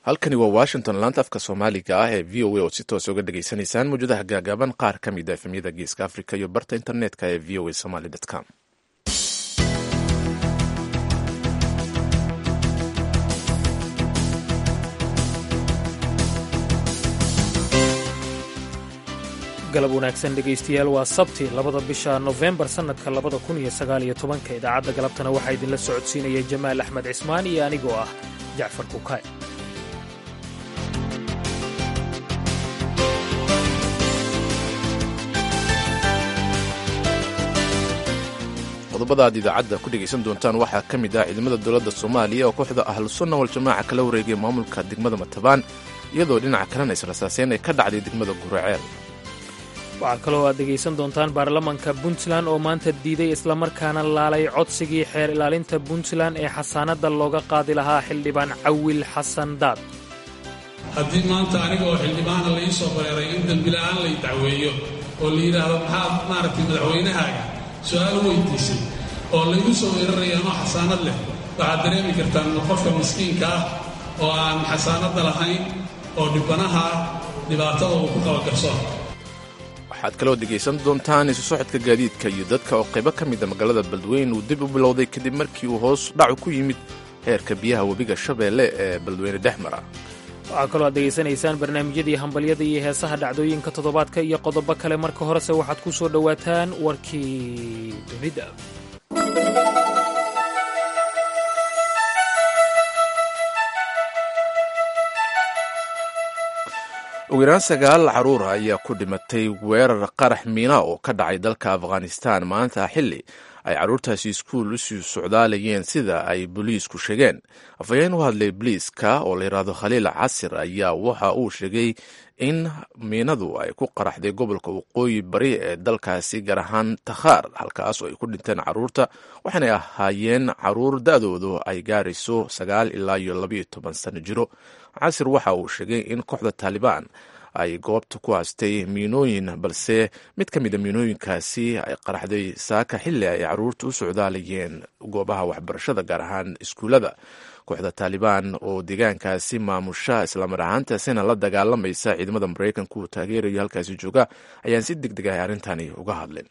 halkani waa washington laanta afka soomaaliga ah ee v o a oo si toos uga dhageysanaysaan mawjadaha gaagaaban qaar ka mid a efemyada geeska africa iyo barta internetka ee v o a somaly com galab wanaagsan dhegaystayaal waa sabti labada bisha nofembar sannadka labada kun iyo sagaal iyo tobanka idaacadda galabtana waxaa idinla socodsiinaya jamaal axmed cismaan iyo anigoo ah jacfar kukaay qodobada aad idaacadda ku dhegaysan doontaan waxaa ka mid ah ciidamada dowladda soomaaliya oo kooxda ahlusunna waljamaaca kala wareegay maamulka degmada matabaan iyadoo dhinaca kalena israsaaseen ay ka dhacday degmada guraceel waxaa kaloo aad dhegaysan doontaan baarlamanka puntland oo maanta diiday islamarkaana laalay codsigii xeer ilaalinta puntland ee xasaanadda looga qaadi lahaa xildhibaan cawil xasan daad haddii maanta aniga oo xildhibaana la ii soo bareeray in dembila'aan lay dacweeyo oo la yidhaahdo maxaad maaragtay madaxweynahaaga su'aal weydiisay oo laygu soo weeraraya anoo xasaanad leh waxaad dareemi kartaan qofka miskiinka ah oo aan xasaanadda lahayn oo dhibbanaha dhibaatada uu ku qaba garsoorka waxaad kaloo dhegaysan doontaan isu socodka gaadiidka iyo dadka oo qaybo ka mida magaalada beledweyne uu dib u bilowday kadib markii uu hoos dhacu ku yimid heerka biyaha webiga shabeelle ee beledweyne dhex mara waxaa kaloo aad degaysanaysaan barnaamijyadii hambalyada iyo heesaha dhacdooyinka toddobaadka iyo qodobo kale marka horese waxaad ku soo dhowaataan warkii dunida ugu yaraan sagaal caruur ayaa ku dhimatay weerar qarax miina oo ka dhacay dalka afghanistan maanta xilli ay carruurtaasi iskuul usii socdaalayeen sida ay boliisku sheegeen afhayeen u hadlay boliiska oo la yidhaahdo khaliil casir ayaa waxa uu sheegay in miinadu ay ku qaraxday gobolka waqooyi bari ee dalkaasi gaar ahaan takhaar halkaas oo ay ku dhinteen carruurta waxaanay ahaayeen caruur da-doodu ay gaarayso sagaal ilaa iyo labaiyo toban sano jiro casir waxa uu sheegay in kooxda taalibaan ay goobta ku haastay miinooyin balse mid ka mid a miinooyinkaasi ay qaraxday saaka xilli ay caruurta u socdaalayeen goobaha waxbarashada gaar ahaan iskuullada kooxda taalibaan oo deegaankaasi maamusha islamar ahaantaasina la dagaalamaysa ciidamada maraykanka uu taageerayo halkaasi jooga ayaan si deg deg ah arrintani uga hadlin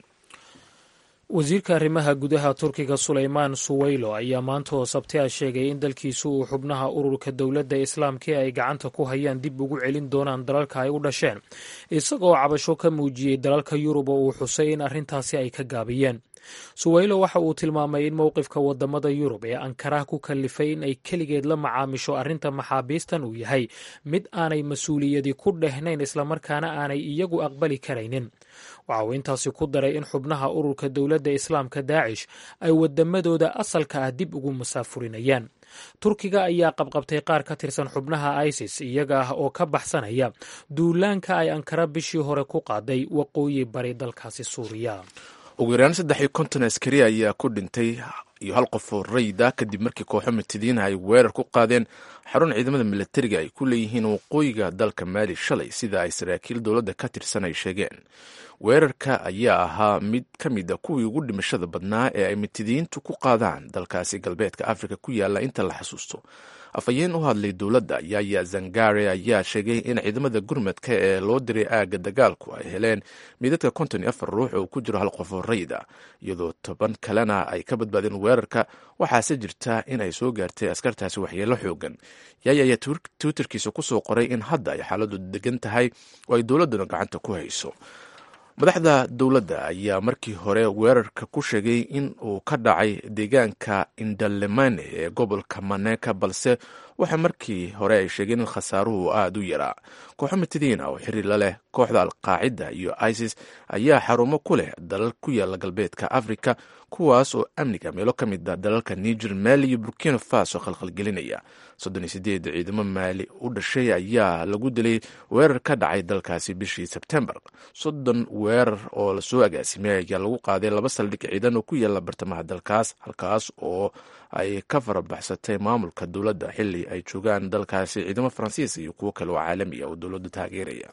wasiirka arrimaha gudaha turkiga sulaymaan suwaylo ayaa maanta oo sabti a sheegay in dalkiisu uu xubnaha ururka dowladda islaamka ee ay gacanta ku hayaan dib ugu celin doonaan dalalka ay u dhasheen isagoo cabasho ka muujiyey dalalka yurub oo uu xusay in arrintaasi ay ka gaabiyeen suwaylo waxa uu tilmaamay in mowqifka wadamada yurub ee ankaraha ku kallifay in ay keligeed la macaamisho arrinta maxaabiistan uu yahay mid aanay mas-uuliyadi ku dhehnayn islamarkaana aanay iyagu aqbali karaynin waxa uu intaasi ku daray in xubnaha ururka dowladda islaamka daacish ay wadamadooda asalka ah dib ugu masaafurinayaan turkiga ayaa qabqabtay qaar ka tirsan xubnaha isis iyaga ah oo ka baxsanaya duulaanka ay ankara bishii hore ku qaaday waqooyi bari dalkaasi suuriya ugu yaraan saddex iyo konton askari ayaa ku dhintay iyo hal qof oo rayda kadib markii kooxo mitidiina ay weerar ku qaadeen xarun ciidamada milatariga ay ku leeyihiin waqooyiga dalka maali shalay sida ay saraakiil dowladda ka tirsan ay sheegeen weerarka ayaa ahaa mid ka mid a kuwii ugu dhimashada badnaa ee ay mitidiintu ku qaadaan dalkaasi galbeedka afrika ku yaalla inta la xasuusto afhayeen u hadlay dowladda yaya zangare ayaa sheegay in ciidamada gurmadka ee loo diray aagga dagaalku ay heleen midadka konton iyo afar ruux oo ku jiro hal qof oo rayda iyadoo toban kalena ay ka badbaadeen weerarka waxaase jirta in ay soo gaartay askartaasi waxyeelo xoogan yaya ayaa twitterkiisa kusoo qoray in hadda ay xaaladu degan tahay oo ay dowladduna gacanta ku hayso madaxda dowladda ayaa markii hore weerarka ku sheegay in uu ka dhacay deegaanka indalemane ee gobolka maneka balse waxa markii hore ay sheegeen in khasaaruhu aada u yaraa kooxo mitidiina oo xiriir la leh kooxda alqaacida iyo isis ayaa xarumo ku leh dalal ku yaala galbeedka africa kuwaas oo amniga meelo ka mid a dalalka niger mali iyo burkina faso khalkhalgelinaya soddon iyo sideed ciidamo maali u dhashay ayaa lagu dilay weerar ka dhacay dalkaasi bishii sebtembar soddon weerar oo lasoo agaasimay ayaa lagu qaaday laba saldhig ciidan oo ku yaala bartamaha dalkaas halkaas oo ay ka farabaxsatay maamulka dowladda xili ay joogaan dalkaasi ciidamo faransiis iyo kuwo kale oo caalami ah oo dowladda taageeraya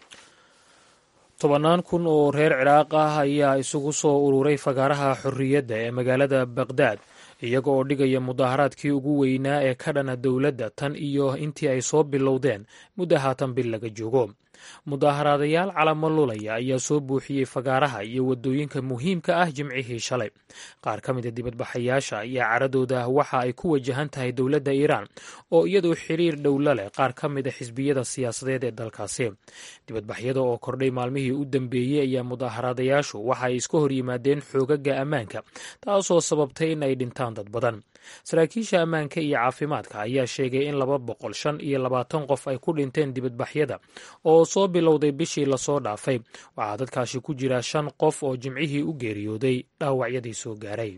tobannaan kun oo reer ciraaq ah ayaa isugu soo ururay fagaaraha xorriyadda ee magaalada baqdaad iyaga oo dhigaya mudaharaadkii ugu weynaa ee ka dhana dowladda tan iyo intii ay soo bilowdeen muddo haatan bil laga joogo mudaaharaadayaal calamo lulaya ayaa soo buuxiyey fagaaraha iyo waddooyinka muhiimka ah jimcihii shalay qaar ka mida dibadbaxayaasha ayaa caradooda waxa ay ku wajahan tahay dowladda iiraan oo iyadoo xiriir dhowla leh qaar ka mida xisbiyada siyaasadeed ee dalkaasi dibadbaxyada oo kordhay maalmihii u dambeeyey ayaa mudaaharaadayaashu waxa ay iska hor yimaadeen xoogaga ammaanka taasoo sababtay in ay dhintaan dad badan saraakiisha ammaanka iyo caafimaadka ayaa sheegay in laba boqol shan iyo labaatan qof ay ku dhinteen dibadbaxyada oo soo bilowday bishii lasoo dhaafay waxaa dadkaasi ku jira shan qof oo jimcihii u geeriyooday dhaawacyadii soo gaaray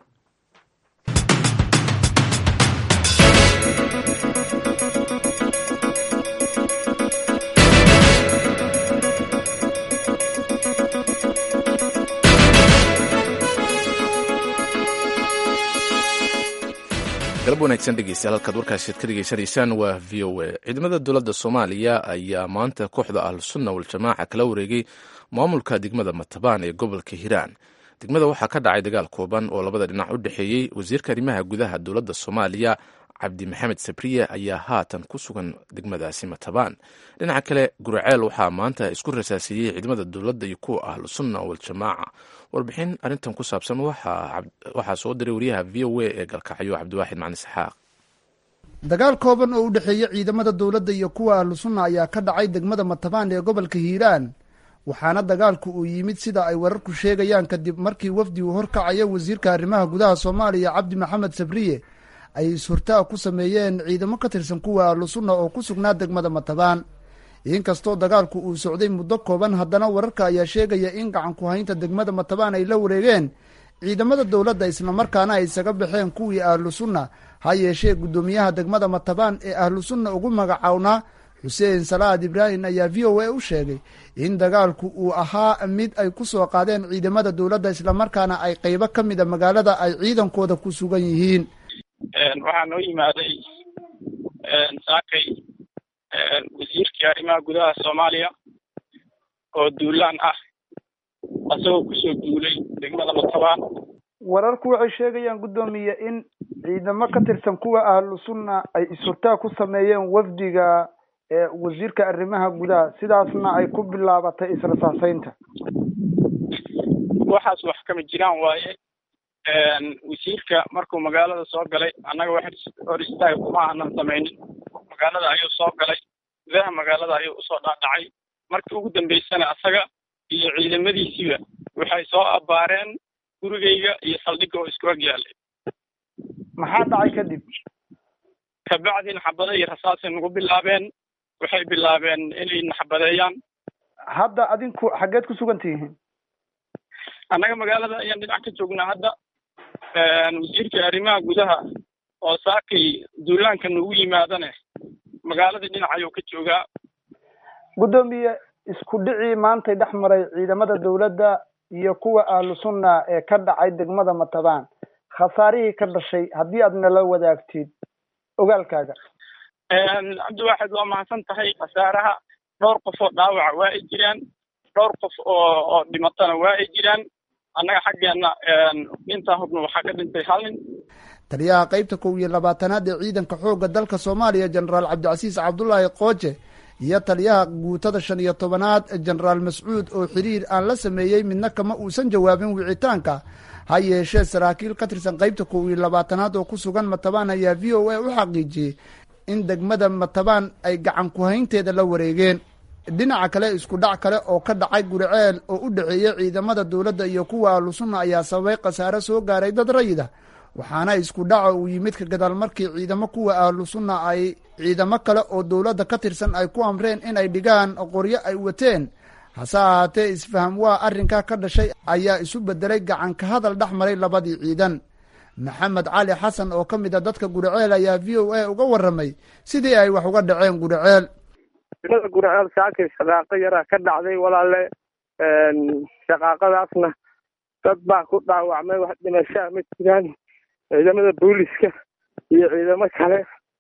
galab wanaagsan dhegeystayaal halkaad warkaasi ka dhegeysanaysaan waa v o a ciidamada dowladda soomaaliya ayaa maanta kooxda ahlusunna waljamaaca kala wareegay maamulka degmada matabaan ee gobolka hiiraan degmada waxaa ka dhacay dagaal kooban oo labada dhinac u dhexeeyey wasiirka arrimaha gudaha dowladda soomaaliya cabdi maxamed sabriye ayaa haatan ku sugan degmadaasi matabaan dhinaca kale guraceel waxaa maanta isku rasaasiyey ciidamada dowladda iyo kuwa ahlusunna waljamaaca warbixin arrintan ku saabsan waxaa soo diray wariyaha v o a ee galkacyo cabdiwaaxid macni saxaaq dagaal kooban oo u dhexeeya ciidamada dowladda iyo kuwa ahlusunna ayaa ka dhacay degmada matabaan ee gobolka hiiraan waxaana dagaalku uu yimid sida ay wararku sheegayaan kadib markii wafdi uu horkacaya wasiirka arrimaha gudaha soomaaliya cabdi maxamed sabriye ay is-hortaag ku sameeyeen ciidamo ka tirsan kuwa ahlusunna oo ku sugnaa degmada matabaan inkastoo dagaalku uu socday muddo kooban haddana wararka ayaa sheegaya in gacan ku haynta degmada matabaan ay la wareegeen ciidamada dowladda islamarkaana ay isaga baxeen kuwii ahlusunna ha yeeshee guddoomiyaha degmada matabaan ee ahlusunna ugu magacawnaa xuseen salaad ibraahim ayaa v o a u sheegay in dagaalku uu ahaa mid ay ku soo qaadeen ciidamada dowladda islamarkaana ay qeybo ka mida magaalada ay ciidankooda ku sugan yihiin waxaa noo yimaaday saakay wasiirkii arrimaha gudaha soomaaliya oo duulaan ah asagoo kusoo duulay degmada matabaan wararku waxay sheegayaan guddoomiye in ciidamo ka tirsan kuwa ahlu sunna ay is-hortaag ku sameeyeen wafdiga wasiirka arrimaha gudaha sidaasna ay ku bilaabatay israsaaseynta waxaas wax kama jiraan waaye wasiirka markuu magaalada soo galay annaga wax hor istaag kuma aanan samaynin magaalada ayuu soo galay gudaha magaalada ayuu usoo dhaadhacay markii ugu dambaysana asaga iyo ciidamadiisiiba waxay soo abbaareen gurigayga iyo saldhigga oo isku ag yaalay maxaa dhacay kadib kabacdina xabado iyo rasaasay nagu bilaabeen waxay bilaabeen inay naxbadeeyaan hadda adinku xaggeed ku sugan tihiin annaga magaalada ayaan dhinac ka joognaa hadda wasiirka arrimaha gudaha oo saakay duulaanka nagu yimaadane magaaladii dhinac ayuu ka joogaa guddoomiye isku dhicii maantay dhex maray ciidamada dowladda iyo kuwa ahlu sunna ee ka dhacay degmada matabaan khasaarihii ka dhashay haddii aad nala wadaagtid ogaalkaaga cabdiwaaxid waa mahadsan tahay khasaaraha dhowr qof oo dhaawaca waa ay jiraan dhowr qof oo oo dhimatana waa ay jiraan annaga xaggeenna intaa hubna waxaa ka dhintay hal nin taliyaha qeybta kow iyo labaatanaad ee ciidanka xoogga dalka soomaaliya jenaraal cabdicasiis cabdullaahi qooje iyo taliyaha guutada shan iyo tobanaad jenaraal mascuud oo xiriir aan la sameeyey midna kama uusan jawaabin wicitaanka ha yeeshee saraakiil ka tirsan qeybta kow iyo labaatanaad oo ku sugan matabaan ayaa v o a u xaqiijiyey in degmada matabaan ay gacan ku-haynteeda la wareegeen dhinaca kale isku dhac kale oo ka dhacay guriceel oo u dhexeeyey ciidamada dowladda iyo kuwa ahlusunna ayaa sababay khasaare soo gaaray dad rayida waxaana isku dhaca uu yimid ka gadaal markii ciidamo kuwa ahlu sunna ay ciidamo kale oo dowladda ka tirsan ay ku amreen in ay dhigaan qoryo ay wateen hase ahaatee isfaham waa arrinkaa ka dhashay ayaa isu bedelay gacan ka hadal dhex maray labadii ciidan maxamed cali xasan oo ka mid a dadka guriceel ayaa v o a uga warramay sidii ay wax uga dhaceen guriceel ilada guriceel saakay shaqaaqo yaraa ka dhacday walaale shaqaaqadaasna dad baa ku dhaawacmay wax dhimashaa ma jiraan ciidamada booliska iyo ciidamo kale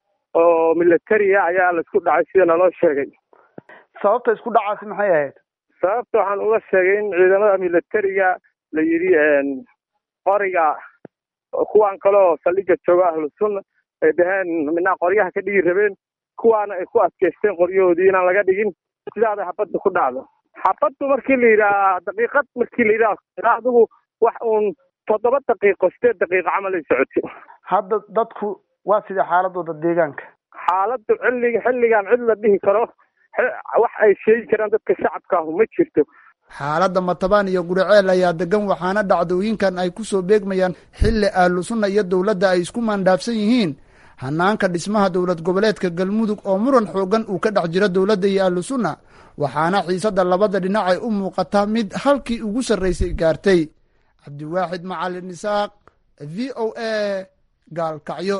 oo militariya ayaa laisku dhacay sida naloo sheegay sababta isku dhacaasi maxay ahayd sababta waxaan uga sheegay in ciidamada militariga la yidhi qoriga kuwaan kaleo saldhiga jooga ahlu sunna ay dhaheen midnaa qoryaha ka dhigi rabeen kuwaana ay ku adkaysteen qoryahoodii inaan laga dhigin sidaada xabadda ku dhacdo xabaddu markii la yidhaha daqiiqad markii la yidhaha adigu wax uun toddoba daqiiqo sideed daqiiqo camal ay socotay hadda dadku waa sidai xaaladooda deegaanka xaaladdu xilliga xilligan cid la dhihi karo wax ay sheegi karaan dadka shacabka ahu ma jirto xaaladda matabaan iyo guriceel ayaa degan waxaana dhacdooyinkan ay ku soo beegmayaan xilli ahlu sunna iyo dowladda ay isku maandhaafsan yihiin hanaanka dhismaha dowlad goboleedka galmudug oo muran xoogan uu ka dhex jiro dowladda iyo ahlu sunna waxaana xiisadda labada dhinac ay u muuqataa mid halkii ugu sarraysay gaartay cabdiwaaxid macalin isaaq v o a gaalkacyo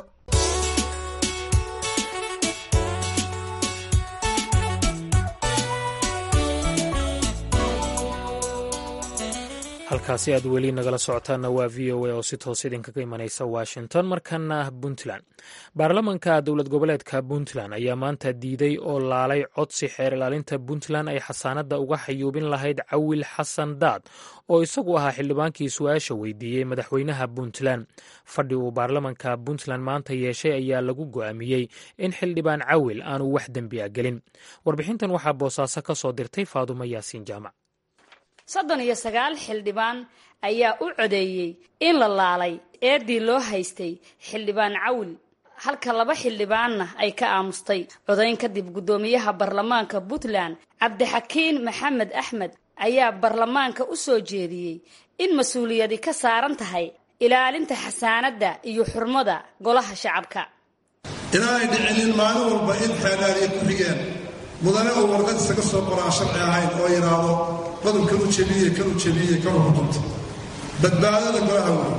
halkaasi aad weli nagala socotaanna waa v o a oo si toos idinkaga imanaysa washington markana puntland baarlamanka dowlad goboleedka puntland ayaa maanta diiday oo laalay codsi xeer ilaalinta puntland ay xasaanadda uga xayuubin lahayd cawil xasan daad oo isagu ahaa xildhibaankii su-aasha weydiiyey madaxweynaha puntland fadhi uu baarlamanka puntland maanta yeeshay ayaa lagu go'aamiyey in xildhibaan cawil aanu wax dembi a gelin warbixintan waxaa boosaaso ka soo dirtay faadumo yaasiin jaamac soddon iyo sagaal xildhibaan ayaa u codeeyey in la laalay eedii loo haystay xildhibaan cawil halka laba xildhibaanna ay ka aamustay codayn kadib guddoomiyaha baarlamaanka puntland cabdixakiin maxamed axmed ayaa baarlamaanka u soo jeediyey in mas-uuliyadi ka saaran tahay ilaalinta xasaanadda iyo xurmada golaha shacabka inaanay dhicinin maalin walba in xeelaaliya ku xigeen mudane oo warqad isaga soo qoraan sharci ahayn oo yidhaahdo qodub kanu jebiye kanu jebiye kanu xukunta badbaadada golaha wey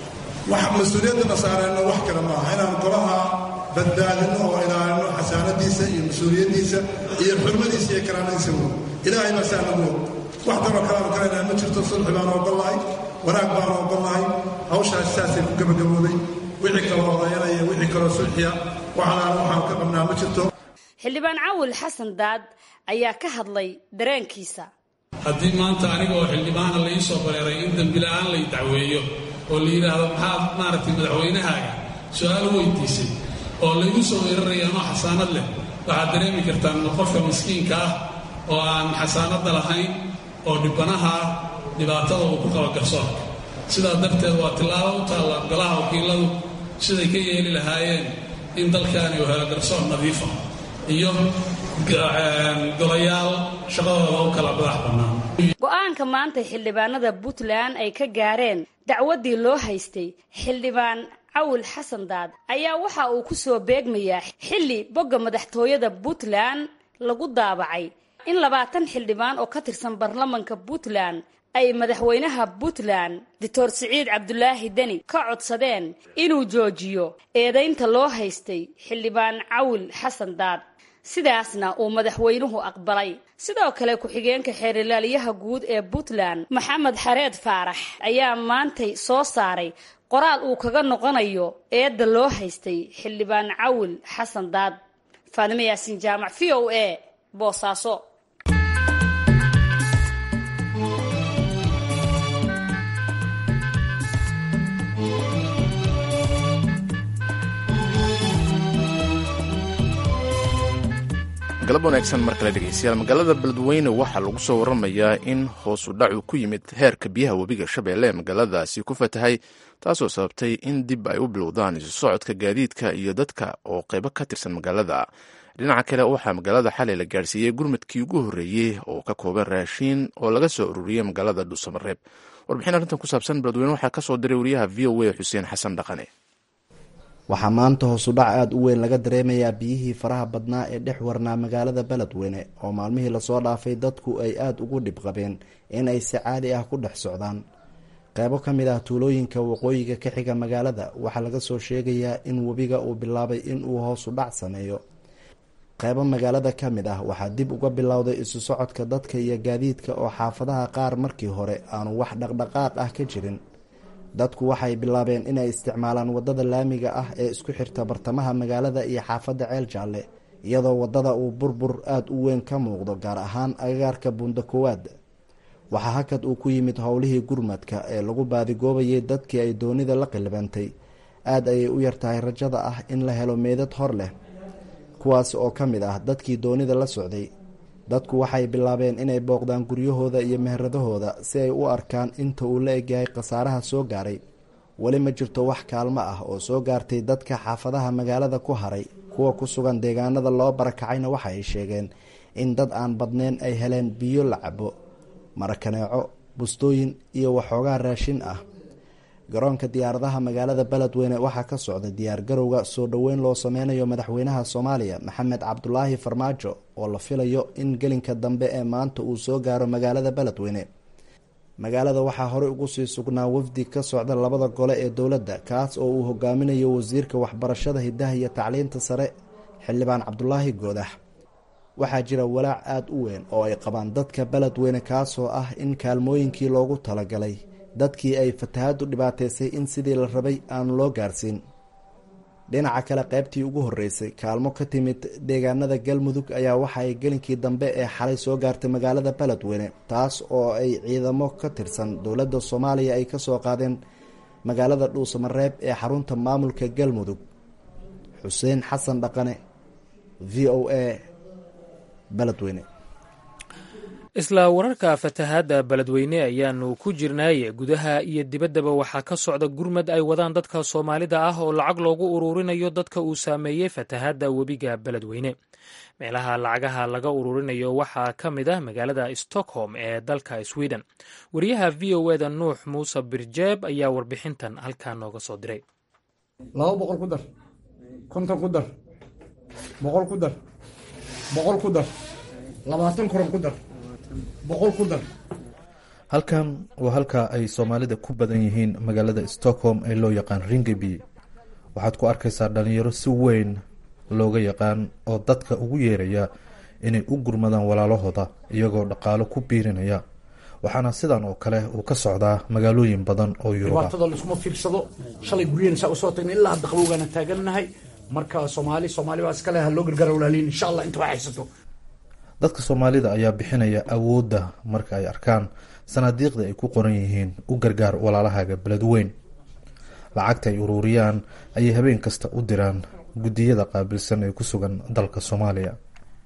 wax mas-uuliyadana saareenno wax kale maaha inaan golaha badbaadinno oo ilaalino xasaanadiisa iyo mas-uuliyaddiisa iyo xurmadiisa iyo karaamadiisa wey ilaahay baa saa nagu og wax daroo kalaanu kalaynaa ma jirto sulxi baanu ogollahay wanaag baanu ogollahay hawshaas saasay ku gabagabooday wixii kaloo odayanaya wixii kaloo sulxiya waxalaan waxaanu ka qabnaa ma jirto xildhibaan cawil xasan daad ayaa ka hadlay dareenkiisa haddii maanta aniga oo xildhibaana la ii soo bareeray in dembila'aan lay dacweeyo oo la yidhaahdo maxaad maaragtay madaxweynahaaga su-aal weydiisay oo laygu soo weeraraya anoo xasaanad leh waxaad dareemi kartaan qofka miskiinka ah oo aan xasaanadda lahayn oo dhibanaha ah dhibaatada uu ku qabo garsoorka sidaa darteed waa tillaabo u taalla golaha wakiiladu siday ka yeeli lahaayeen in dalkaani uu helo garsoor nadiifa iyo golayaal shaqadooda u kala madax bannaan go-aanka maanta xildhibaanada puntland ay ka gaareen dacwaddii loo haystay xildhibaan cawil xasan daad ayaa waxa uu ku soo beegmayaa xilli bogga madaxtooyada puntland lagu daabacay in labaatan xildhibaan oo ka tirsan baarlamanka puntland ay madaxweynaha puntland doctor siciid cabdulaahi deni ka codsadeen inuu joojiyo eedaynta loo haystay xildhibaan cawil xasan daad sidaasna uu madaxweynuhu aqbalay sidoo kale ku-xigeenka xeerilaalyaha guud ee puntland maxamed xareed faarax ayaa maantay soo saaray qoraal uu kaga noqonayo eedda loo haystay xildhibaan cawil xasan daad faadimo yaasiin jaamac v o a boosaaso galab wanaagsan mar kale dhegeystayaal magaalada beledweyne waxaa lagu soo waramayaa in hoosu dhacu ku yimid heerka biyaha webiga shabeelle ee magaaladaasi ku fatahay taasoo sababtay in dib ay u bilowdaan isu socodka gaadiidka iyo dadka oo qaybo ka tirsan magaalada dhinaca kale waxaa magaalada xalay la gaarsiiyey gurmadkii ugu horreeyey oo ka kooban raashiin oo laga soo ururiyey magaalada dhuusamareeb warbixin arrintan ku saabsan beledweyne waxaa ka soo diray wariyaha v o a xuseen xasan dhaqane waxaa maanta hoosudhac aada u weyn laga dareemayaa biyihii faraha badnaa ee dhex warnaa magaalada beledweyne oo maalmihii lasoo dhaafay dadku ay aada ugu dhib qabeen in ay si caadi ah ku dhex socdaan qeybo ka mid ah tuulooyinka waqooyiga ka xiga magaalada waxaa laga soo sheegayaa in webiga uu bilaabay inuu hoosu dhac sameeyo qeybo magaalada ka mid ah waxaa dib uga bilowday isu socodka dadka iyo gaadiidka oo xaafadaha qaar markii hore aanu wax dhaqdhaqaaq ah ka jirin dadku waxay bilaabeen inay isticmaalaan wadada laamiga ah ee isku xirta bartamaha magaalada iyo xaafadda ceel jaalle iyadoo wadada uu burbur aada u weyn ka muuqdo gaar ahaan agagaarka buunda koowaad waxaa hakad uu ku yimid howlihii gurmadka ee lagu baadigoobayay dadkii ay doonida la qilibantay aad ayay u yartahay rajada ah in la helo meedad hor leh kuwaas oo ka mid ah dadkii doonida la socday dadku waxay bilaabeen inay booqdaan guryahooda iyo meheradahooda si ay u arkaan inta uu la egyahay khasaaraha soo gaaray weli ma jirto wax kaalmo ah oo soo gaartay dadka xaafadaha magaalada ku haray kuwa ku sugan deegaanada loo barakacayna waxa ay sheegeen in dad aan badneyn ay heleen biyo la cabo marakaneeco bustooyin iyo waxoogaa raashin ah garoonka diyaaradaha magaalada beledweyne waxaa ka socda diyaargarowga soo dhoweyn loo sameynayo madaxweynaha soomaaliya maxamed cabdulaahi farmaajo oo la filayo in gelinka dambe ee maanta uu soo gaaro magaalada beledweyne magaalada waxaa horey ugu sii sugnaa wafdi ka socda labada gole ee dowladda kaas oo uu hogaaminayo wasiirka waxbarashada hidaha iyo tacliinta sare xildhibaan cabdulaahi goodax waxaa jira walaac aada u weyn oo ay qabaan dadka beledweyne kaasoo ah in kaalmooyinkii loogu talagalay dadkii ay fatahaaddu dhibaataysay in sidii la rabay aan loo gaarsiin dhinaca kale qaybtii ugu horreysay kaalmo ka timid deegaanada galmudug ayaa waxa ay gelinkii dambe ee xalay soo gaartay magaalada beledweyne taas oo ay ciidamo ka tirsan dowladda soomaaliya ay kasoo qaadeen magaalada dhuusamareeb ee xarunta maamulka galmudug xuseen xasan dhaqane v o a beledweyne isla wararka fatahaadda beledweyne ayaanu ku jirnaaye gudaha iyo dibaddaba waxaa ka socda gurmad ay wadaan dadka soomaalida ah oo lacag loogu ururinayo dadka uu saameeyey fatahaadda webiga beledweyne meelaha lacagaha laga ururinayo waxaa ka mid ah magaalada stockholm ee dalka sweden wariyaha v o eda nuux muuse birjeeb ayaa warbixintan halkaa nooga soo diray laba boqol ku dar konton ku dar boqol ku dar boqol ku dar labaatan koron ku dar boqol ku dar halkan waa halka ay soomaalida ku badan yihiin magaalada stockholm ee loo yaqaan ringeby waxaad ku arkaysaa dhalinyaro si weyn looga yaqaan oo dadka ugu yeeraya inay u gurmadaan walaalahooda iyagoo dhaqaalo ku biirinaya waxaana sidan oo kale uu ka socdaa magaalooyin badan oo yuruba dhibaatada laisuma fiirsado shalay guryahen saa usoo tagna ilaa hadda qabowgaana taagannahay marka soomaali soomaali baa iskale ha loo gargaara walaaliin insha allah inta waa haysato dadka soomaalida ayaa bixinaya awoodda marka ay arkaan sanaadiiqda ay ku qoran yihiin u gargaar walaalahaaga beledweyn lacagta ay uruuriyaan ayay habeen kasta u diraan guddiyada qaabilsan ee ku sugan dalka soomaaliya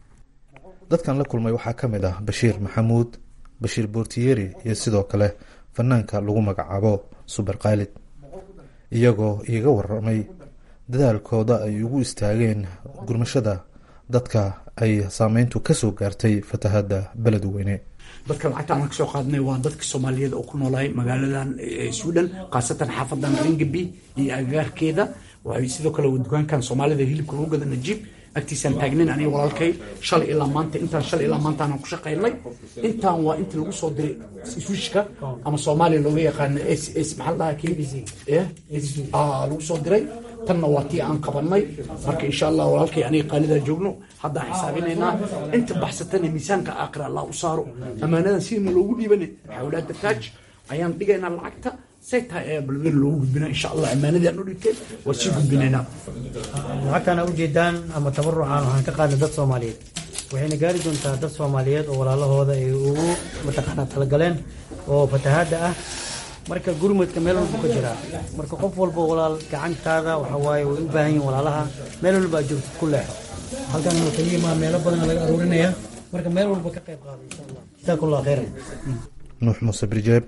dadkan la kulmay waxaa ka mid ah bashiir maxamuud bashiir boortiyeri iyo sidoo kale fanaanka lagu magacaabo suber kaalid iyagoo iiga waramay dadaalkooda ay ugu istaageen gurmashada dadka ay saameyntu kasoo gaartay fatahada beledweyne dadka lacagta aan kasoo qaadnay waa dadka soomaaliyeed oo ku noolahay magaaladan sweden khaasatan xaafadan ringaby iyo agagaarkeeda waxay sidoo kale dukaankan soomaalida hilibka lagu gada najiib agtiisaan taagnayn aniga walaalkay shalay ilaa maanta intaan shalay ilaa maantaanaan ku shaqaynay intaan waa inta lagu soo diray swishka ama soomaaliya looga yaqaano s s maxaa la dhahaa lagu soo diray tanna waa tii aan qabanay marka insha allah walaalkay aniga qaalidaa joogno haddaan xisaabinaynaa inta baxsatana miisaanka aakhira allah u saaro ammaanadan sidina loogu dhiibana xawlaada taaj ayaan dhigaynaa lacagta say tahay ayaa balweyne loogu gudbinaa insha allah ammaanadii aan u dhigteen waa sii gudbinaynaa lacagtaan ujeedaan ama tabarucaan waxaan ka qaadnay dad soomaaliyeed waxayna gaari doontaa dad soomaaliyeed oo walaalahooda ay ugu mataqaanaa talagaleen oo fatahaadda ah marka gurmudka meel walba ka jiraa marka qof walba walaal gacantaada waxa waaye way u baahan yihin walaalaha meel walba aad joogtid ku leexo halkan wuxuu yimaa meelo badan laga aruurinaya marka meel walba ka qayb qaada insha allah jazaakumullah khayran nuux muuse birjeeb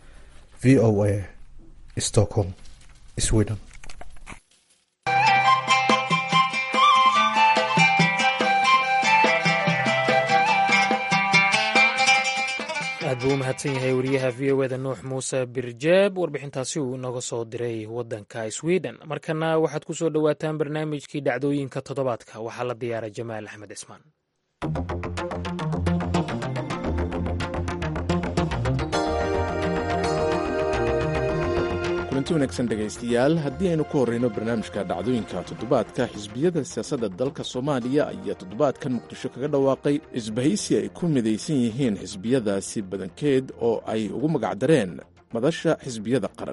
v o a stockholm sweden aad buu u mahadsan yahay wariyaha v o eda nuux muuse birjeeb warbixintaasi uu inooga soo diray wadanka sweden markana waxaad ku soo dhowaataan barnaamijkii dhacdooyinka toddobaadka waxaa la diyaaray jamaal axmed cismaan kulanti wanaagsan dhegaystayaal haddii aynu ku horreyno barnaamijka dhacdooyinka toddobaadka xisbiyada siyaasadda dalka soomaaliya ayaa toddobaadkan muqdisho kaga dhawaaqay isbahaysi ay ku midaysan yihiin xisbiyadaasi badankeed oo ay ugu magacdareen madasha xisbiyada qaran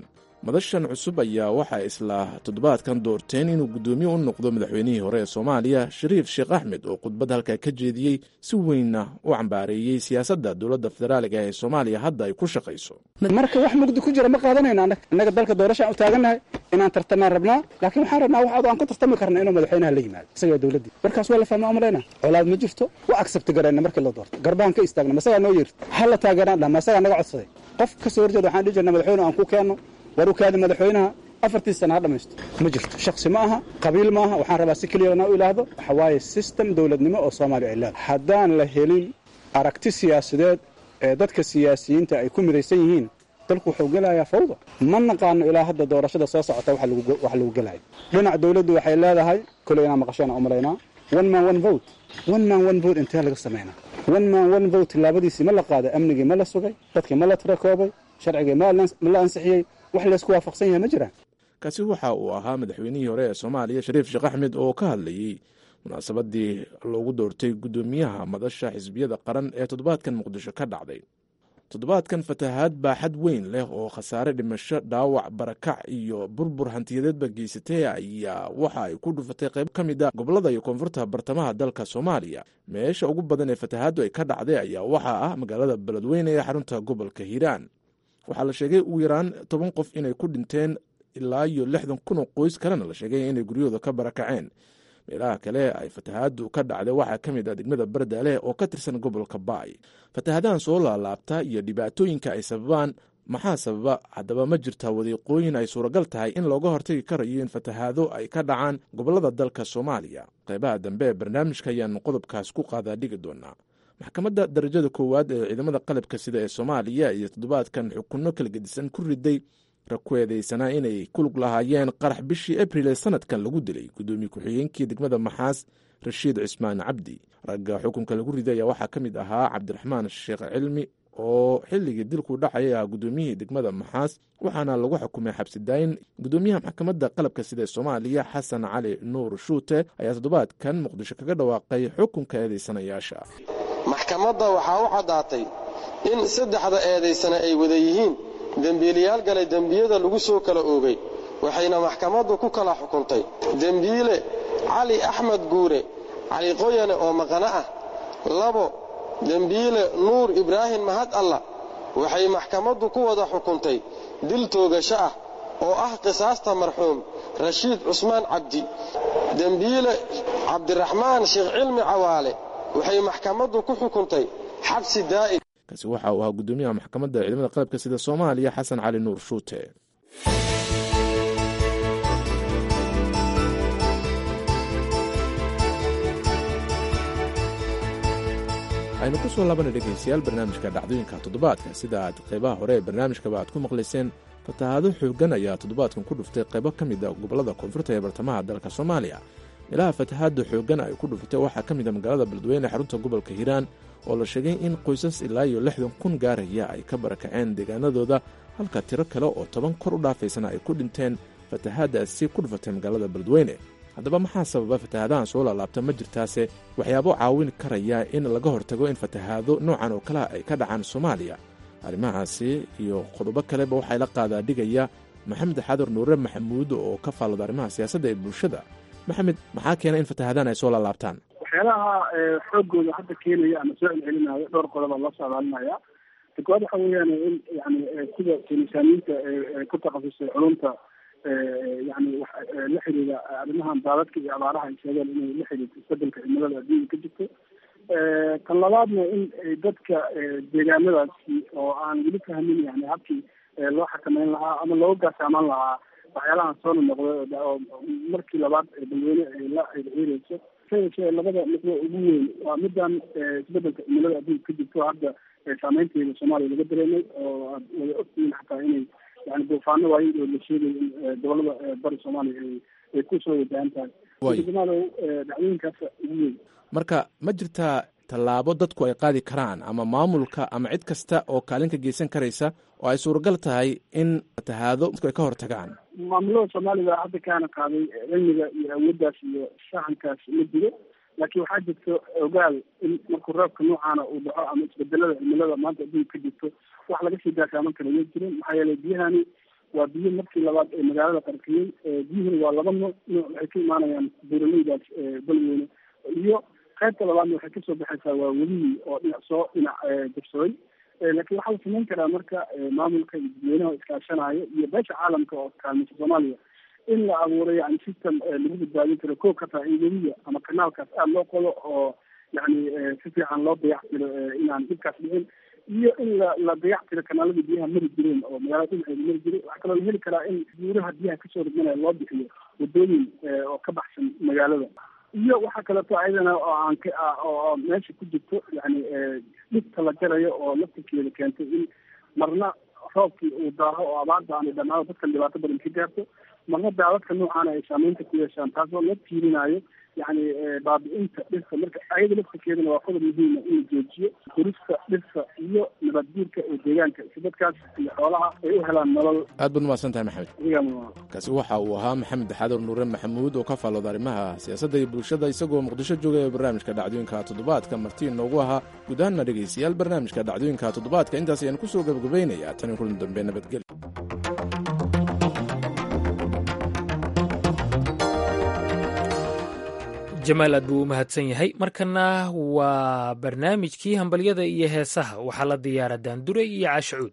madashan cusub ayaa waxaa isla toddobaadkan doorteen inuu guddoomiye u noqdo madaxweynihii hore ee soomaaliya shariif sheekh axmed oo khudbad halkaa ka jeediyey si weynna u cambaareeyey siyaasadda dowladda federaaliga ee soomaaliya hadda ay ku shaqayso marka wax mugdi ku jira ma qaadanayno annaga innaga dalka doorashaan u taagannahay inaan tartamaan rabnaa laakiin waxaan rabnaa wax aan ku tartami karna inuu madaxweynaha la yimaado isagaa dowladdii markaas waa la fahmaa umalayna colaad ma jirto waa accept garayna markii la doorto garbaan ka istaagna masagaa noo yeerto ha la taageeraan dhaa masagaa naga codsaday qof ka soo horjeeda waxaan dhihi jirna madaxweyne aan ku keenno war u kaadi madaxweynaha afartii sana ha dhammaysto ma jirto shaksi ma aha qabiil ma aha waxaan rabaa si keliyana u ilaahdo waxa waaye system dowladnimo oo soomaaliya ay leedahay haddaan la helin aragti siyaasadeed ee dadka siyaasiyiinta ay ku midaysan yihiin dalku wuxuu gelayaa fawda ma naqaano ilaa hadda doorashada soo socota wax lagu gelaya dhinac dowladdu waxay leedahay koley inaan maqashana u malaynaa one man one vote one man one vote intee laga samaynaa one man one vote tilaabadiisii ma la qaaday amnigii ma la sugay dadkii ma la tirakoobay sharcigii ma la ansixiyey wax laysku waafaqsan yahay ma jiraan kaasi waxa uu ahaa madaxweynihii hore ee soomaaliya shariif sheekh axmed oo ka hadlayey munaasabadii loogu doortay guddoomiyaha madasha xisbiyada qaran ee toddobaadkan muqdisho ka dhacday toddobaadkan fatahaad baaxad weyn leh oo khasaare dhimasho dhaawac barakac iyo burbur hantiyadeedba geysatay ayaa waxa ay ku dhufatay qayb ka mid a gobolada iyo koonfurta bartamaha dalka soomaaliya meesha ugu badan ee fatahaaddu ay ka dhacday ayaa waxaa ah magaalada beledweyne ee xarunta gobolka hiiraan waxaa la sheegay ugu yaraan toban qof inay ku dhinteen ilaa iyo lixdan kun oo qoys kalena la sheegay inay guryahooda ka barakaceen meelaha kale ay fatahaaddu ka dhacday waxaa ka mid ah degmada bardaaleh oo ka tirsan gobolka baay fatahaadahan soo laalaabta iyo dhibaatooyinka ay sababaan maxaa sababa haddaba ma jirtaa wadiiqooyin ay suuragal tahay in looga hortagi karayo in fatahaado ay ka dhacaan gobolada dalka soomaaliya qaybaha dambe ee barnaamijka ayaanu qodobkaas ku qaadaa dhigi doonaa maxkamadda darajada koowaad ee ciidamada qalabka sida ee soomaaliya iyo toddobaadkan xukunno kala gedisan ku riday rag ku eedeysanaa inay ku lug lahaayeen qarax bishii abril ee sanadkan lagu dilay guddoomiye ku-xigeenkii degmada maxaas rashiid cismaan cabdi ragga xukunka lagu riday ayaa waxaa ka mid ahaa cabdiraxmaan sheekh cilmi oo xilligii dilku dhacayay ah guddoomiyihii degmada maxaas waxaana lagu xukumay xabsidaayin guddoomiyaha maxkamadda qalabka sida ee soomaaliya xasan cali nuur shuute ayaa toddobaadkan muqdisho kaga dhawaaqay xukunka eedeysanayaasha maxkamadda waxaa u caddaatay in saddexda eedaysana ay wada yihiin dembiilayaal galay dembiyada lagu soo kala oogay waxayna maxkamaddu ku kala xukuntay dembiile cali axmed guure cali qoyane oo maqano ah labo dembiile nuur ibraahim mahad alla waxay maxkamaddu ku wada xukuntay dil toogasho ah oo ah qisaasta marxuum rashiid cusmaan cabdi dembiile cabdiraxmaan sheekh cilmi cawaale waxay maxkamaddu ku xukuntay xabsi daa'im kaasi waxa uu ahaa guddoomiyaha maxkamadda ciidamada qalabka sida soomaaliya xasan cali nuur shuute aynu ku soo laabana dhegaystayaal barnaamijka dhacdooyinka toddobaadka sida aad qaybaha hore ee barnaamijkaba aad ku maqlayseen fatahaado xooggan ayaa toddobaadkan ku dhuftay qaybo ka mid a gobollada koonfurta ee bartamaha dalka soomaaliya meelaha fatahaadda xooggan ay ku dhufatay waxaa ka mid a magaalada beledweyne xarunta gobolka hiiraan oo la sheegay in qoysas ilaa iyo lixdan kun gaaraya ay ka barakaceen deegaanadooda halka tiro kale oo toban kor u dhaafaysana ay ku dhinteen fatahaaddaasi ku dhufatay magaalada beledweyne haddaba maxaa sababa fatahaadahan soo laalaabta ma jirtaase waxyaabo caawin karaya in laga hortago in fatahaado noocan oo kalea ay ka dhacaan soomaaliya arrimahaasi iyo qodobo kaleba waxaa la qaadaa dhigaya maxamed xaadar nuure maxamuud oo ka faallada arrimaha siyaasadda ee bulshada maxamed maxaa keena in fatahaadaan ay soo laalaabtaan waxyaalaha xoogooda hadda keenaya ama soo celcelinaayo dhowr qodoba loo socdaalinaya koowaad waxa weeyaan in yani sida kinisaaniinta ku takhasusay culumta yani la xiriira arrimahan daadadka iyo abaaraha ay sheegeen inay la xiriirto isbedelka cimilada adduunka ka jirto kan labaadna in dadka deegaanadaasi oo aan weli fahmin yani habkii loo xakameyn lahaa ama looga gaasaamaan lahaa waxyaalahan soo nonoqday oo markii labaad balweyne ay la ciireyso sayashee labada nuqdo ugu weyn waa midan isbedelka cimilada adduunka ka jirto hadda saameynteeda soomaaliya laga dareemay oo aad wada ogtihiin xataa inay yani duufaano waayin oo la sheegay in gobolada bari soomaaliya ay ay kusoo wajahan tahay somaaliya dhacdooyinkaas ugu weyn marka ma jirtaa tallaabo dadku ay qaadi karaan ama maamulka ama cid kasta oo kaalin ka geysan karaysa oo ay suuragal tahay in fatahaado dadku ay ka hortagaan maamulada soomaalida hadda kaana qaaday cilmiga iyo awooddaas iyo shaxankaas ma jiro laakiin waxaa jirto ogaal in markuu roobka noocaana uu dhaco ama isbedelada cimilada maanta adduunka ka jirto wax laga sii gaasaaman kara ma jirin maxaa yeelay biyahani waa biyo markii labaad ee magaalada qarqiyey biyuhuna waa laba nooc nooc waxay ka imaanayaan buuraleydaas balweyne iyo qaybta labaadna waxay kasoo baxaysaa waa welihii oo dhinac soo dhinac jabsaday laakiin waxaa la samayn karaa marka maamulka iyo dadweynaha iskaashanaayo iyo beesha caalamka oo kaalmaysa soomaaliya in la abuuro yani system lagu badbaadin karo koo ka taha in weliga ama kanaalkaas aada loo qodo oo yani si fiican loo dayactiro inaan dhibkaas dhicin iyo in la la dayactiro kanaaladii biyaha mari jireen oo magaalada dhinaceeda mari jiray waxaa kaloo la heli karaa in buuraha biyaha kasoo ridmanaya loo bixiyo wadooyin oo ka baxsan magaalada iyo waxaa kaleeto ayadana oo aan ka oo meesha ku jirto yani dhibta la jarayo oo laftirkeeda keentay in marna roobkii uu daaho oo abaarta aanay dhamaado dadkan dhibaato badan ka gaarto marna daadadka noocaana ay saameynta ku yeeshaan taasoo la tiirinayo yani baabi-inta dhirta marka ayada laftirkeedana waa qodob muhiima in la joojiyo gurista dhirta iyo nabad guurka ee deegaanka si dadkaas iyo xoolaha ay u helaan nolol aad baad umahadsan tahay maxamed kaasi waxa uu ahaa maxamed xaadar nuure maxamuud oo ka faallooda arrimaha siyaasadda iyo bulshada isagoo muqdisho jooga ee barnaamijka dhacdooyinka toddobaadka martii noogu ahaa guud ahaanna dhegaystayaal barnaamijka dhacdooyinka toddobaadka intaas ayaan kusoo gabagabaynayaa tan iyo kulan dambe nabadgelyo jamaal aad buu u mahadsan yahay markana waa barnaamijkii hambalyada iyo heesaha waxaa la diyaara daandure iyo caashacuud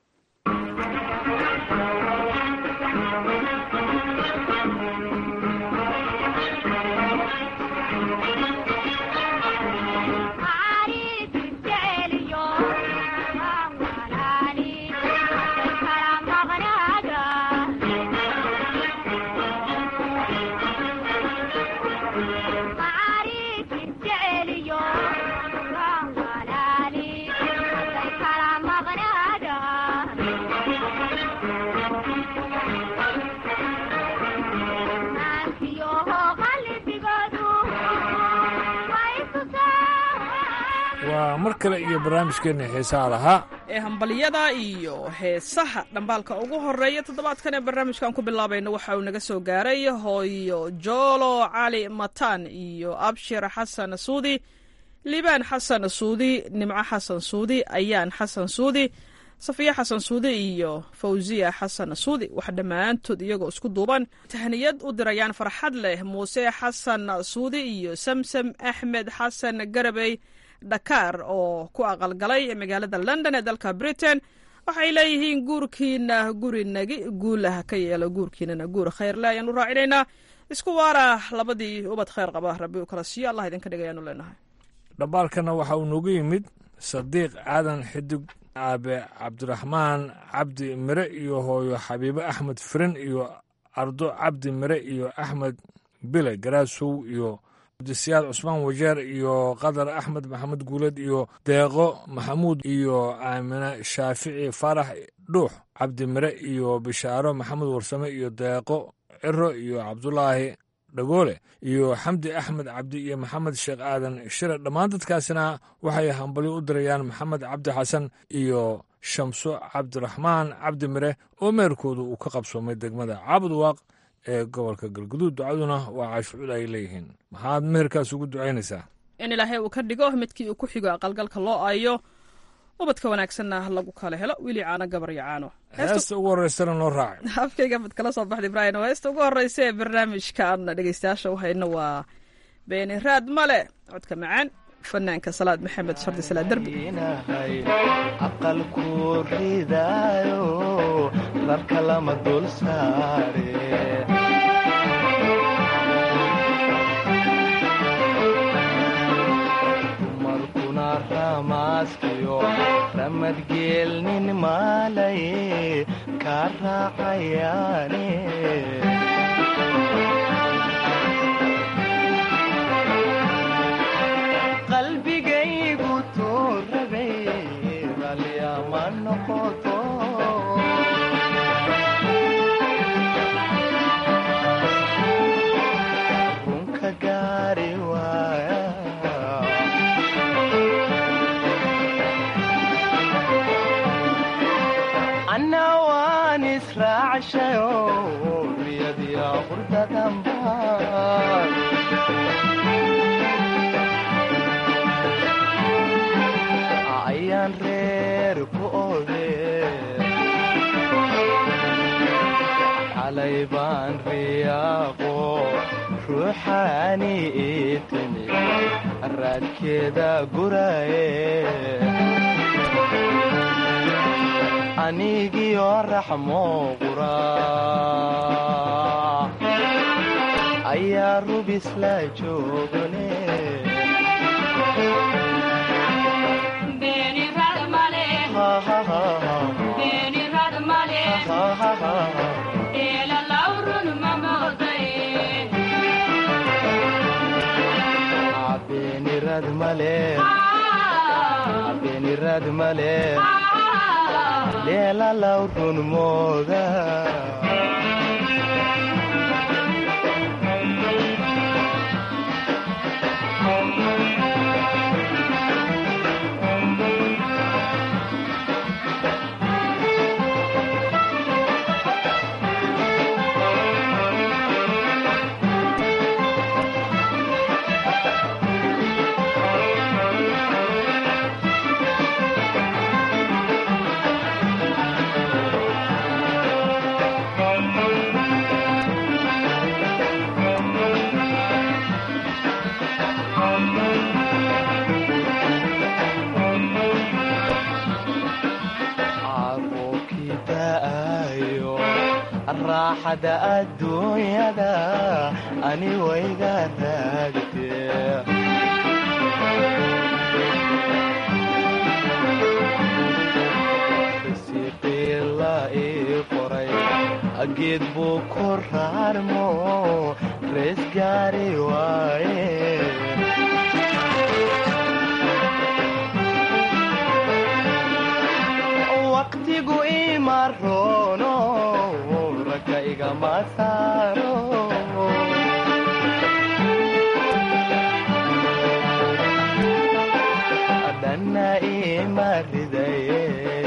waa mar kale iyo barnaamijkeenna heesaha lahaa ee hambalyada iyo heesaha dhambaalka ugu horeeya toddobaadkan ee barnaamijkan ku bilaabayna waxa uu naga soo gaaray hooyo joolo cali matan iyo abshir xasan suudi liibaan xasan suudi nimco xasan suudi ayaan xasan suudi safiya xasan suudi iyo fawsiya xasan suudi wax dhammaantood iyagoo isku duuban tahniyad u dirayaan farxad leh muuse xasan suudi iyo samsam axmed xasan garabey dhakaar oo ku aqalgalay magaalada london ee dalka britain waxay leeyihiin guurkiina guri nagi guulah ka yeelo guurkiinana guur khayrle ayaanu raacinaynaa isku waara labadii ubad khayr qaba rabbi u kala siiyo allah idinka dhigayaanu leenahay dhambaalkana waxa uu noogu yimid sadiiq aadan xidig aabe cabdiraxmaan cabdi mire iyo hooyo xabiibe axmed firin iyo ardo cabdi mire iyo axmed bile garaasow iyo abdisiyaad cusmaan wajeer iyo qadar axmed maxamed guuled iyo deeqo maxamuud iyo aamine shaafici faarax dhuux cabdi mire iyo bishaaro maxamed warsame iyo deeqo ciro iyo cabdulaahi dhagoole iyo xamdi axmed cabdi iyo maxamed sheekh aadan shire dhammaan dadkaasina waxay hambalyo u dirayaan maxamed cabdi xasan iyo shamso cabdiraxmaan cabdi mire oo meerkoodu uu ka qabsoomay degmada caabudwaaq ee gobolka galguduud ducaduna waa caashucuud ay leeyihiin maxaad meherkaas ugu ducaynaysaa in ilaahay uu ka dhigo midkii uu ku xigo aqalgalka loo aayo ubadka wanaagsanna lagu kala helo wili caano gabar iyo caano heesta ugu horreysana noo raacay afkayga mid kala soo baxda ibraahim heesta ugu horreysa ee barnaamijkan dhegeystayaasha uhayna waa beeni raad male codka macaan fanaanka salaad maxamed shardi salaad derbi aqalku ridaayo rarka lama dul saare dumarkuna ramaaskiyo ramadgeelnin maalaye kaa raacayaane qalbigaygu tuurabay ralyama noqoto runka gaari waaya anna waan israacshayo baan riyaaqo ruuxaani ii timi raadkeeda guraye anigio raxmo qura ayaa rubisla joogane beenirad male beenirad male leelalaw run mooda raaxada adduunyada ani wayga raagtee risiqiila ii qoray geed buu ku raarmo rees gaari waaye waqtigu ima roono ragga igama saaro dhanna ima ridaye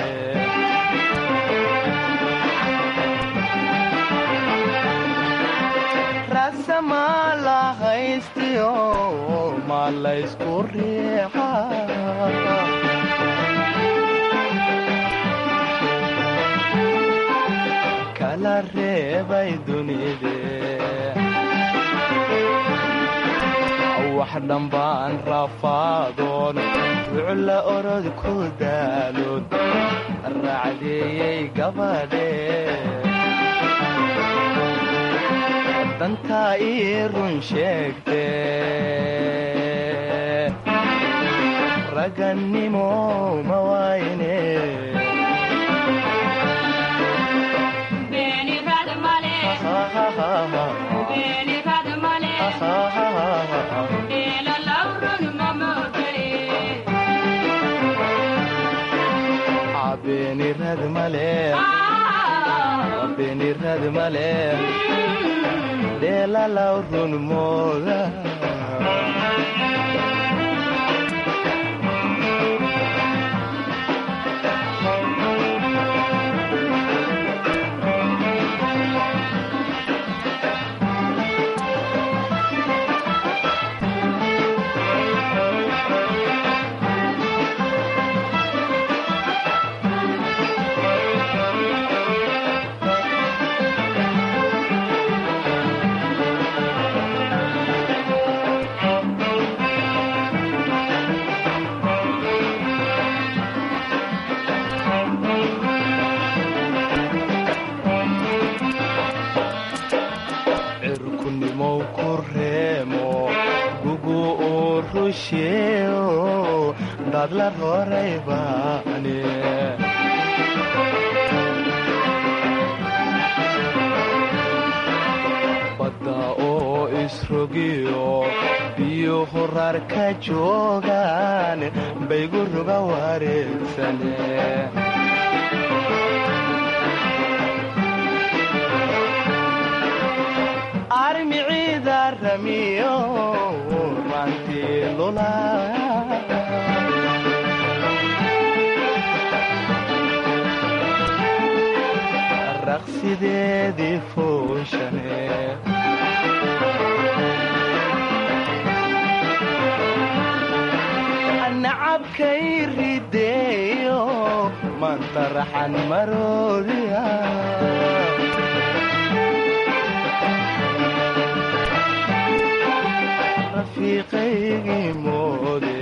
rasama la haystiyo ma laysku riixa kala reebay dunide wax dhambaan rafaadoon wucla orod ku daalood raacdeeyey gabadhe dantaa ii run sheegte ragannimo ma waayne beenirad male beenirad male dheelalaw run mooda cirkunimow ku reemo gugu uu rusheeo dadla roray baane badda oo isrogiyo biyo horar ka joogaan baygu ruga wareegsane armiciida ramiyo ranti lula raqsideedii fooshane nacabkay rideeyo mantaraxan maroodiya dariiqaygii moode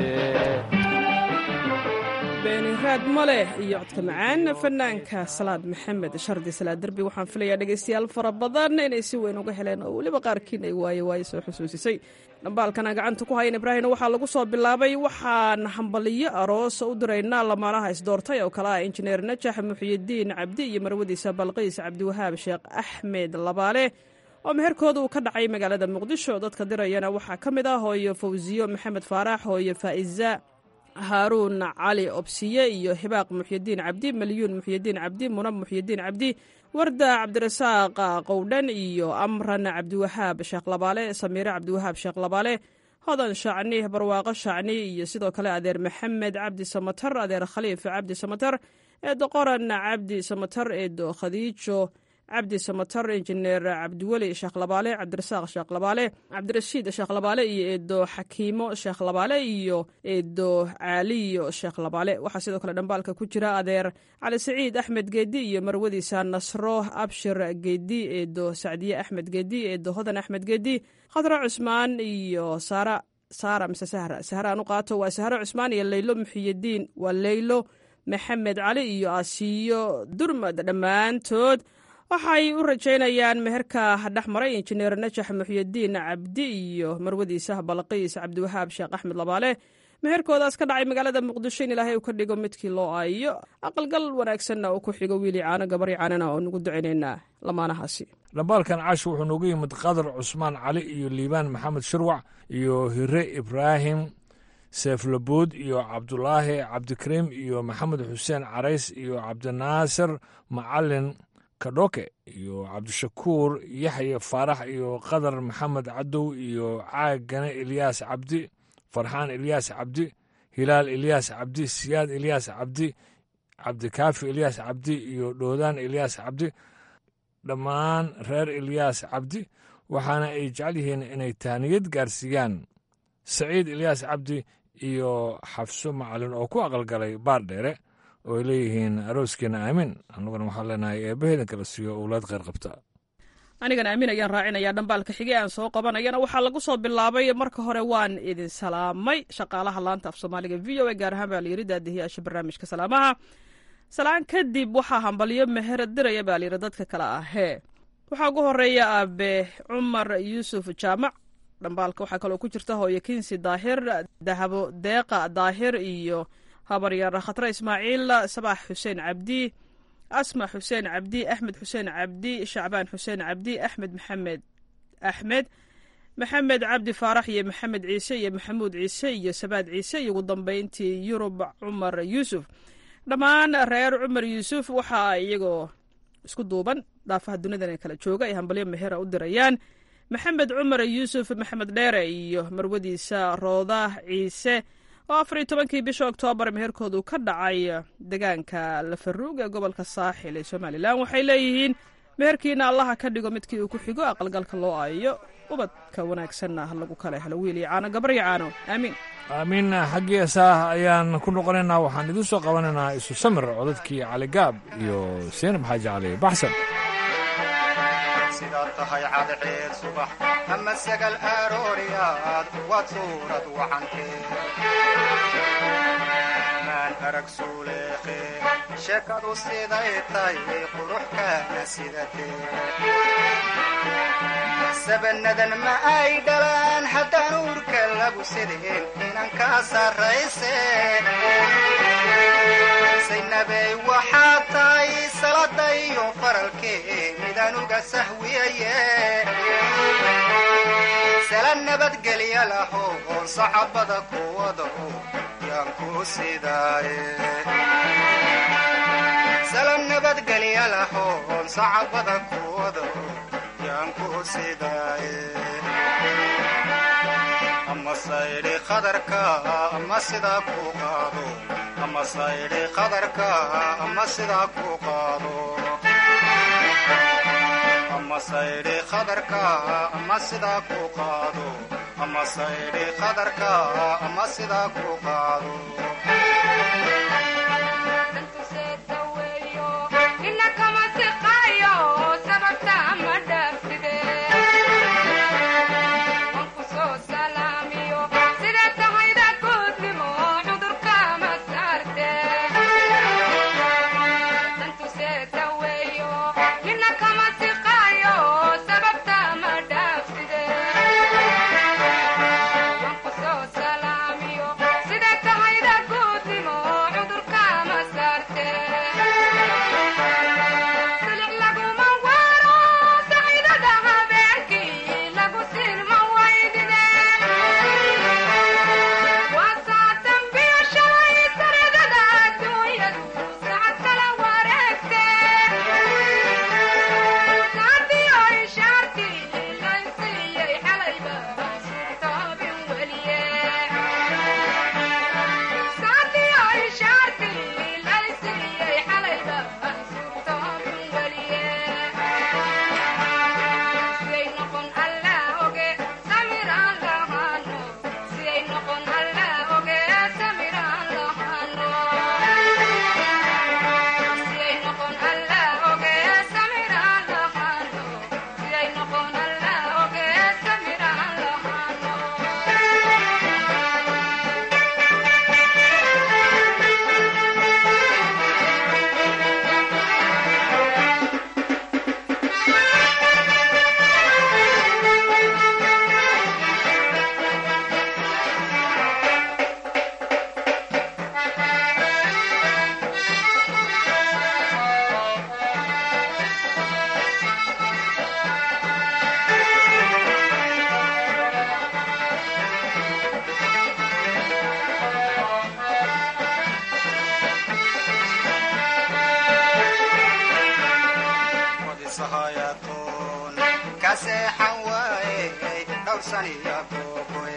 beeni raad ma leh iyo codka macaan fanaanka salaad maxamed shardi salaad derbi waxaan filayaa dhegaystayaal fara badan inay si weyn uga heleen oo weliba qaarkiin ay waaye waaye soo xusuusisay dhambaalkana gacanta ku hayan ibraahimna waxaa lagu soo bilaabay waxaan hambaliyo aroos u diraynaa lamaanaha isdoortay oo kale ah injineer najax muxiyidiin cabdi iyo marwadiisa balqiis cabdiwahaab sheekh axmed labaale oo meherkooda uu ka dhacay magaalada muqdisho dadka dirayana waxaa ka mid ah hooyo fawsiyo maxamed faarax hooyo faa'iza haaruun cali obsiye iyo hibaaq muxyidiin cabdi malyuun muxyidiin cabdi munab muxyidiin cabdi warda cabdirasaaq qowdhan iyo amran cabdiwahaab sheekh labaale samiire cabdiwahaab sheekh labaale hodan shacni barwaaqo shacni iyo sidoo kale adeer maxamed cabdi samatar adeer khaliif cabdi samatar eedo qoran cabdi samatar eedo khadiijo cabdi samatar injineer cabdiweli sheekh labaale cabdirasaaq sheekh labaale cabdirashiid sheekh labaale iyo eedo xakiimo sheekh labaale iyo eedo caaliyo sheekh labaale waxaa sidoo kale dhambaalka ku jira adeer cali saciid axmed geedi iyo marwadiisa nasro abshir geedi eedo sacdiye axmed geedi eedo hodan axmed geedi khadra cusmaan iyo saara saara mise sahra sahra aan u qaato waa sahro cusmaan iyo leylo muxiyidiin waa leylo maxamed cali iyo asiyo durmad dhammaantood waxay u rajaynayaan meherka dhex maray injineer najax muxyidiin cabdi iyo marwadiisa balqiis cabdiwahaab sheekh axmed labaale meherkoodaas ka dhacay magaalada muqdisho in ilaahay uu ka dhigo midkii loo aayo aqalgal wanaagsanna uu ku xigo wiili caano gabari caanana oo nugu ducaynaynaa lamaanahaasi dhambaalkan casho wuxuu noogu yimid qadar cusmaan cali iyo liibaan maxamed shirwac iyo hire ibraahim seeflabood iyo cabdulaahi cabdikariim iyo maxamed xuseen carays iyo cabdinaasir macalin kadhoke iyo cabdishakuur yaxye faarax iyo qadar maxamed cadow iyo caagane ilyaas cabdi farxaan ilyaas cabdi hilaal ilyaas cabdi siyaad ilyaas cabdi cabdikaafi ilyaas cabdi iyo dhoodaan ilyaas cabdi dhammaan reer ilyaas cabdi waxaana ay jecel yihiin inay tahniyad gaarsiiyaan saciid ilyaas cabdi iyo xafso macalin oo ku aqalgalay baar dheere oo ay leeyihiin arooskiina aamin annaguna waxaan leenahay eebbaheedan kala siiyo owlaad kheyr qabta anigana aamin ayaan raacinayaa dhambaalka xige aan soo qabanayana waxaa lagu soo bilaabay marka hore waan idin salaamay shaqaalaha laanta af soomaaliga v o a gaar ahaan baa layiri daadihiyaasha barnaamijka salaamaha salaan kadib waxaa hambalyo meher diraya baa layiri dadka kale ahee waxaa ugu horeeya aabe cumar yuusuf jaamac dhambaalka waxaa kaloo ku jirta hooyo kinsi daahir dahabo deeqa daahir iyo habaryar khatre ismaaciil sabaax xuseen cabdi asma xuseen cabdi axmed xuseen cabdi shacbaan xuseen cabdi axmed maxamed axmed maxamed cabdi faarax iyo maxamed ciise iyo maxamuud ciise iyo sabaad ciise iyo ugu dambeyntii yurub cumar yuusuf dhammaan reer cumar yuusuf waxaa iyagoo isku duuban dhaafaha dunidan kala jooga ay hambalyo mehera u dirayaan maxamed cumar yuusuf maxamed dheere iyo marwadiisa rooda ciise oo afar iyo tobankii bisha oktoobar meherkoodu ka dhacay deegaanka lafaruug ee gobolka saaxil ee somalilan waxay leeyihiin meherkiina allaha ka dhigo midkii uu ku xigo aqalgalka loo aayo ubadka wanaagsanna lagu kala helo wiil iyo caano gabar iyo caano aamiin aamiin xaggii eesaah ayaan ku noqonaynaa waxaan idiin soo qabanaynaa isu samir codadkii caligaab iyo seenab xaaji cali baxsan sidaad tahay cadceed subax ama sagal arooriyaad waad suurad wacantee maan arag suuleeqe sheekadu siday tahay qurux kaana sidatee sabanadan ma ay dhalaan haddaan uurka lagu sideen inan kaa sarrayse saynabey waxaad tahay salada iyo faralkee midaan uga sahwiyaye sala nabadgelya laho oon sacabada kuwada yaan ku sidaaye sala nabadgelya laho oon sacabada kuwada yaan ku sidaaye ama saydhi qadarka ama sidaa ku qaado ama saydhi qadarka ama sidaa ku qaado ama saydhi qadarka ama sidaa ku qaado ama saydhi qadarka ama sidaa ku qaado Wanku soo salaamiyo dhowrsaniya googoe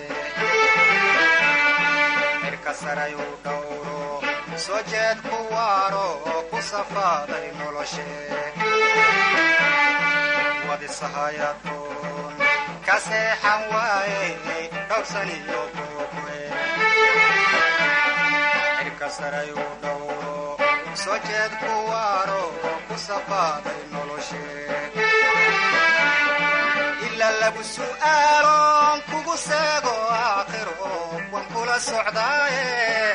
cirka sarayuu dhowro soo jeed ku waaro oo ku safaaday noloshe wadisahayadoon ka seexan waaye dhowrsaniyo googoe cirka sarayuu dhowro soo jeed ku waaro oo ku safaaday noloshe ila lagu su'aaloon kugu seego aakhiro wan kula socdaaye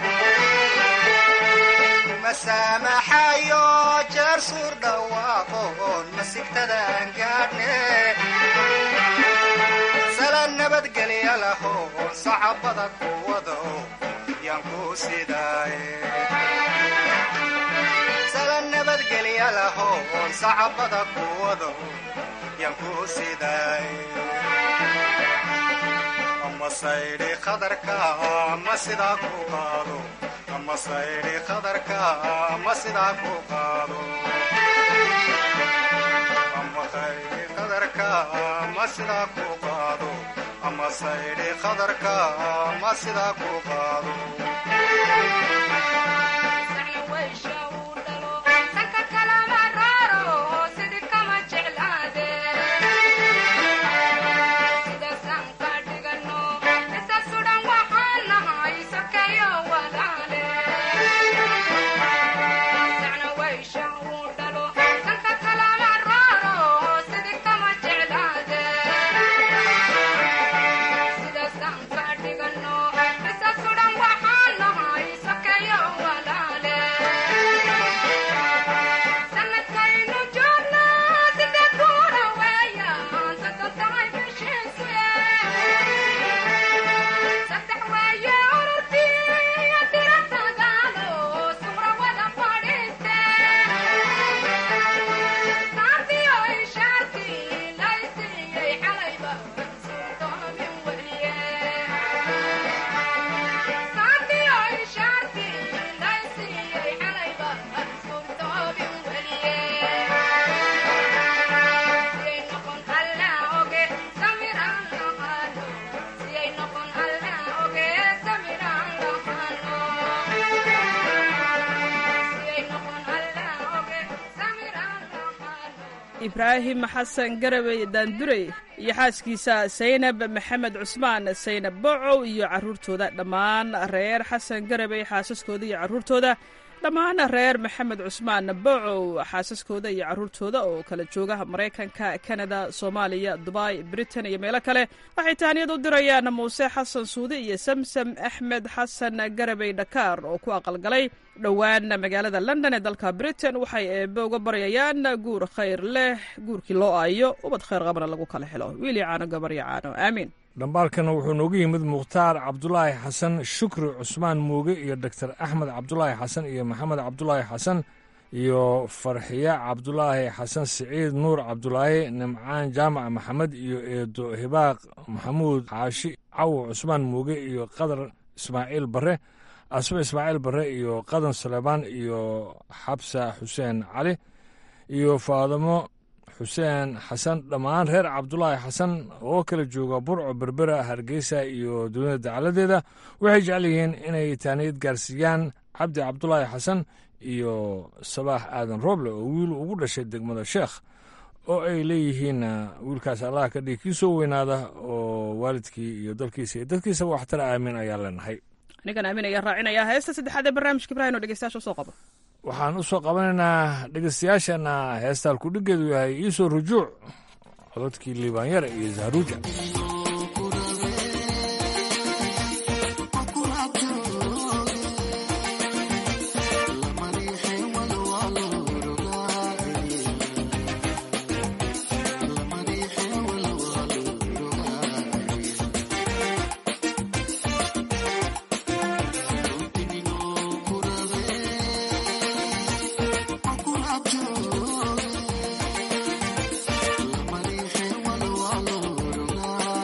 kuma saamaxayo jeer suur dhawaaqoon masigtadaan gaadhne sala nabadgelya lahoon sacabada kuwado yaan ku sidaaye sala nabadgelya lahoon sacabada kuwado yaan ku sidaaye ama saydhi qadarka ama sidaa ku qaado ama saydhi qadarka ama sidaa ku qaado ama saydhi qadarka ama sidaa ku qaado ama saydhi qadarka ama sidaa ku qaado ibraahim xasan garabey daandurey iyo xaaskiisa saynab maxamed cusmaan saynab bocow iyo caruurtooda dhammaan reer xasan garabey xaasaskooda iyo caruurtooda dhammaan reer maxamed cusmaan bocow xaasaskooda iyo caruurtooda oo kala jooga maraykanka kanada soomaaliya dubai britain iyo meelo kale waxay tahniyad u dirayaan muuse xasan suudi iyo samsam axmed xasan garabey dhakaar oo ku aqalgalay dhowaan magaalada london ee dalka britain waxay eebe uga baryayaan guur khayr leh guurkii loo aayo ubad khayr qabana lagu kala helo wiili caano gabaryo caano aamiin dhambaalkana wuxuu noogu yimid mukhtaar cabdulaahi xasan shukri cusmaan muuge iyo doktor axmed cabdulaahi xasan iyo maxamed cabdulaahi xasan iyo farxiya cabdulaahi xasan siciid nuur cabdulaahi nimcaan jaamac maxamed iyo eedo hibaaq maxamuud xaashi cawo cusmaan muuge iyo qadar ismaaciil bare asma ismaaciil bare iyo qadan saleebaan iyo xabsa xuseen cali iyo faadimo xuseen xasan dhammaan reer cabdulaahi xasan oo kala jooga burco berbera hargeysa iyo dunida dacaladeeda waxay jecel yihiin inay taaniyad gaarsiiyaan cabdi cabdulaahi xasan iyo sabaax aadan rooble oo wiil ugu dhashay degmada sheekh oo ay leeyihiin wiilkaas allah ka dhigi kii soo weynaada oo waalidkii iyo dalkiisa iyo dadkiisaba waxtara aamin ayaa leenahay anigan aamin ayaa raacinaya heesta saddexaad ee barnaamijka ibrahim oo dhegeystayaasha usoo qabo waxaan u soo qabanaynaa dhegeystayaashana heesta halkudhigeedu yahay iisoo rujuuc cododkii liibaanyare iyo zahruuja Lama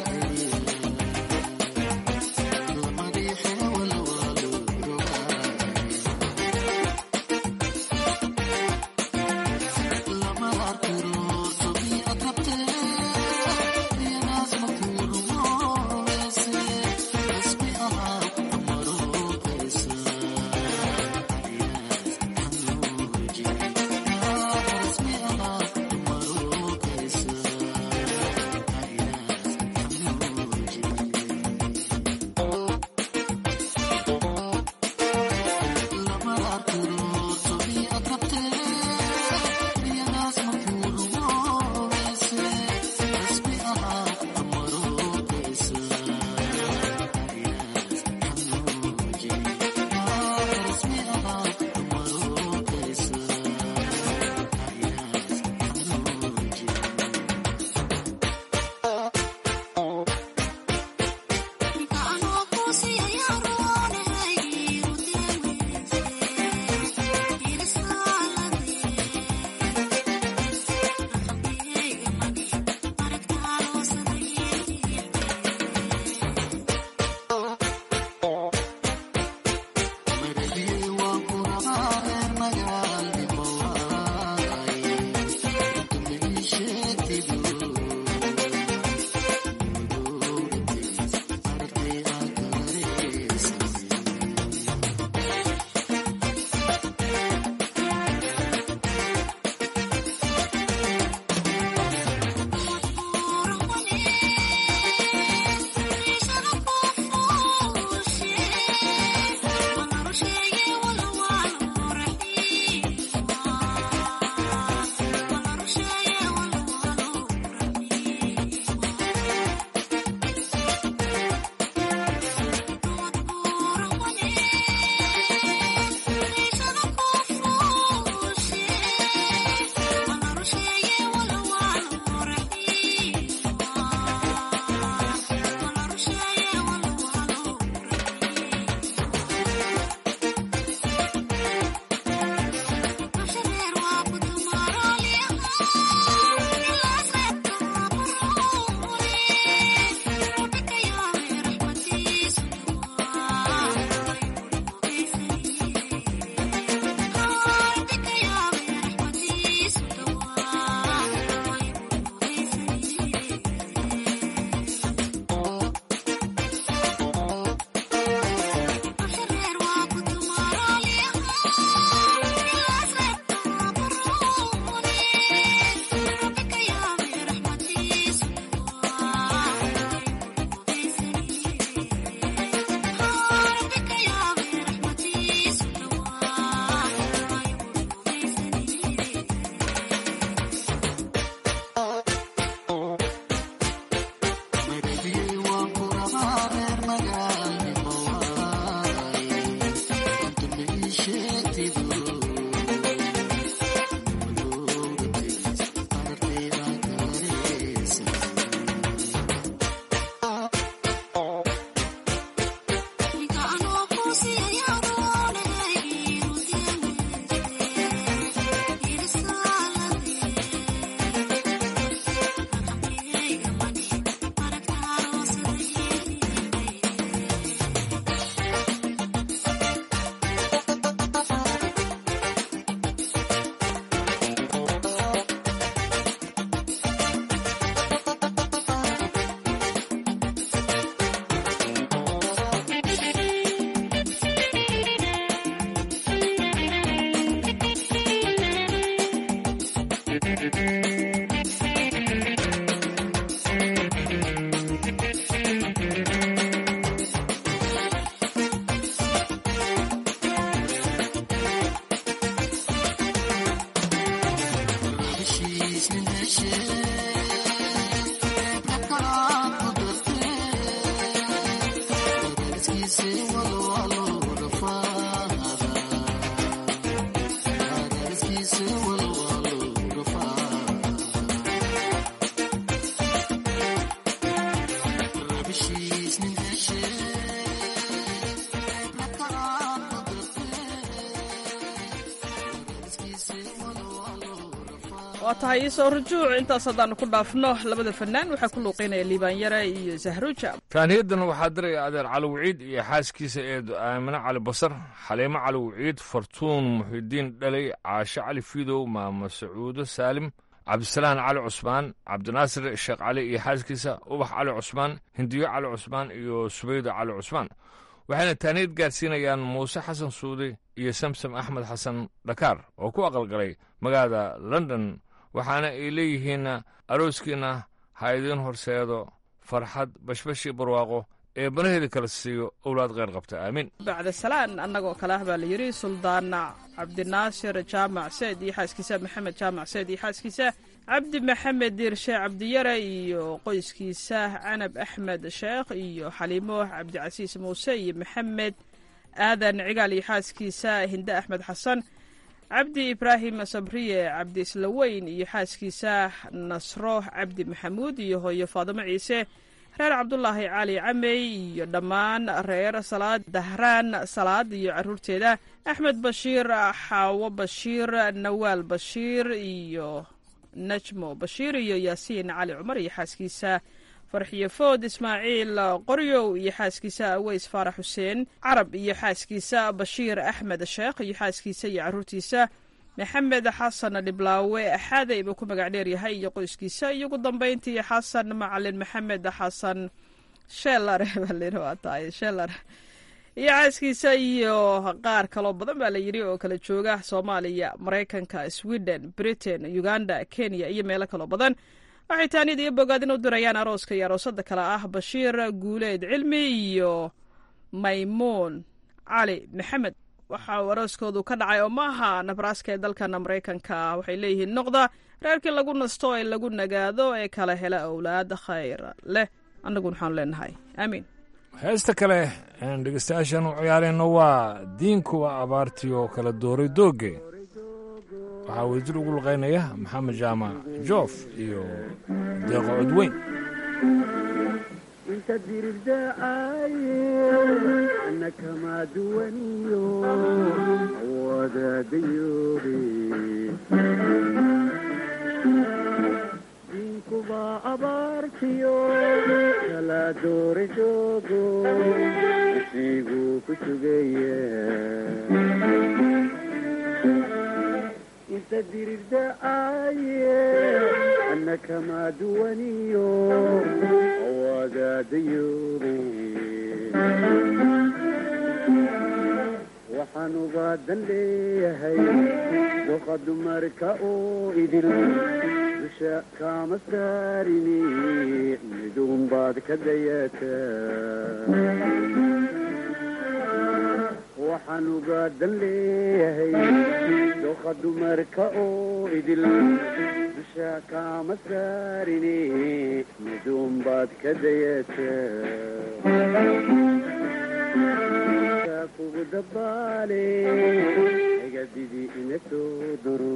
waa tahay iisoo rujuuc intaas haddaanu ku dhaafno labada fanaan waxaa ku luuqeynaya liibaanyare iyo zahruja taaniyadan waxaa diraya adeer cali wiciid iyo xaaskiisa eedo aamine cali basar xaliimo cali wiciid fartuun muxidiin dhalay caashe cali fiidow maamo sacuudo saalim cabdisalaan cali cusmaan cabdinaasir sheekh cali iyo xaaskiisa ubax cali cusmaan hindiyo cali cusmaan iyo subaydo cali cusmaan waxayna taaniyad gaadsiinayaan muuse xasan suudi iyo samsam axmed xasan dhakaar oo ku aqalgalay magaalada london waxaana ay leeyihiin arooskiinna ha idiin horseedo farxad bashbashi barwaaqo ee banaheeda kala siiyo owlaad kheyr qabta aamiin bacda salaan annagoo kale ah baa la yidhi suldaana cabdinaasir jaamac seed iyo xaaskiisa maxamed jaamac seed iyo xaaskiisa cabdi maxamed diirshe cabdiyare iyo qoyskiisa canab axmed sheekh iyo xaliimo cabdicasiis muuse iyo maxamed aadan cigaal iyo xaaskiisa hinde axmed xasan cabdi ibraahim sabriye cabdi islaweyn iyo xaaskiisa nasro cabdi maxamuud iyo hooyo faadimo ciise reer cabdulaahi cali camey iyo dhammaan reer salaad dahraan salaad iyo caruurteeda axmed bashiir xaawo bashiir nawaal bashiir iyo najmo bashiir iyo yaasiin cali cumar iyo xaaskiisa farxiyo food ismaaciil qoryow iyo xaaskiisa aweys faarax xuseen carab iyo xaaskiisa bashiir axmed sheekh iyo xaaskiisa iyo caruurtiisa maxamed xasan dhiblaawe axaaday buu ku magac dheer yahay iyo qoyskiisa iyo ugu dambeyntii xasan macalin maxamed xasan sheelar baa tahay sheelar iyo xaaskiisa iyo qaar kaloo badan baa la yidhi oo kala jooga soomaaliya maraykanka sweden britain uganda kenya iyo meelo kaloo badan waxay taaniyad iyo bogaadin u dirayaan arooska iyo aroosada kale ah bashiir guuleed cilmi iyo maymuun cali maxamed waxa uu arooskoodu ka dhacay oo maaha nabraska ee dalkana maraykanka waxay leeyihiin noqda reerkii lagu nasto ee lagu nagaado ee kala hela owlaad khayr leh annaguna waxaanu leenahay aamiin heesta kale aan dhegeystayaashan u ciyaarayno waa diinkuwa abaartii oo kala dooray doogge waxaa wadajir ugu luqaynaya maxamed jaamac joof iyo deeqo codweyn inta dirirdacaye ana kama duwaniyo wadaadayoobe diinkuba abaartiyo kala doora joogo isiguu ku sugaya inta dirirdacaye ana kama duwaniyo wadaadayoobe waxaan ugaadan leeyahay doqa dumarka oo idil dusha kaama saarini midunbaad ka dayataa waxaan ugaadan leeyahay doqa dumarka oo idil dusha kaama saarini midunbaad ka dayataa kugu dabaale egadidi ina soo duro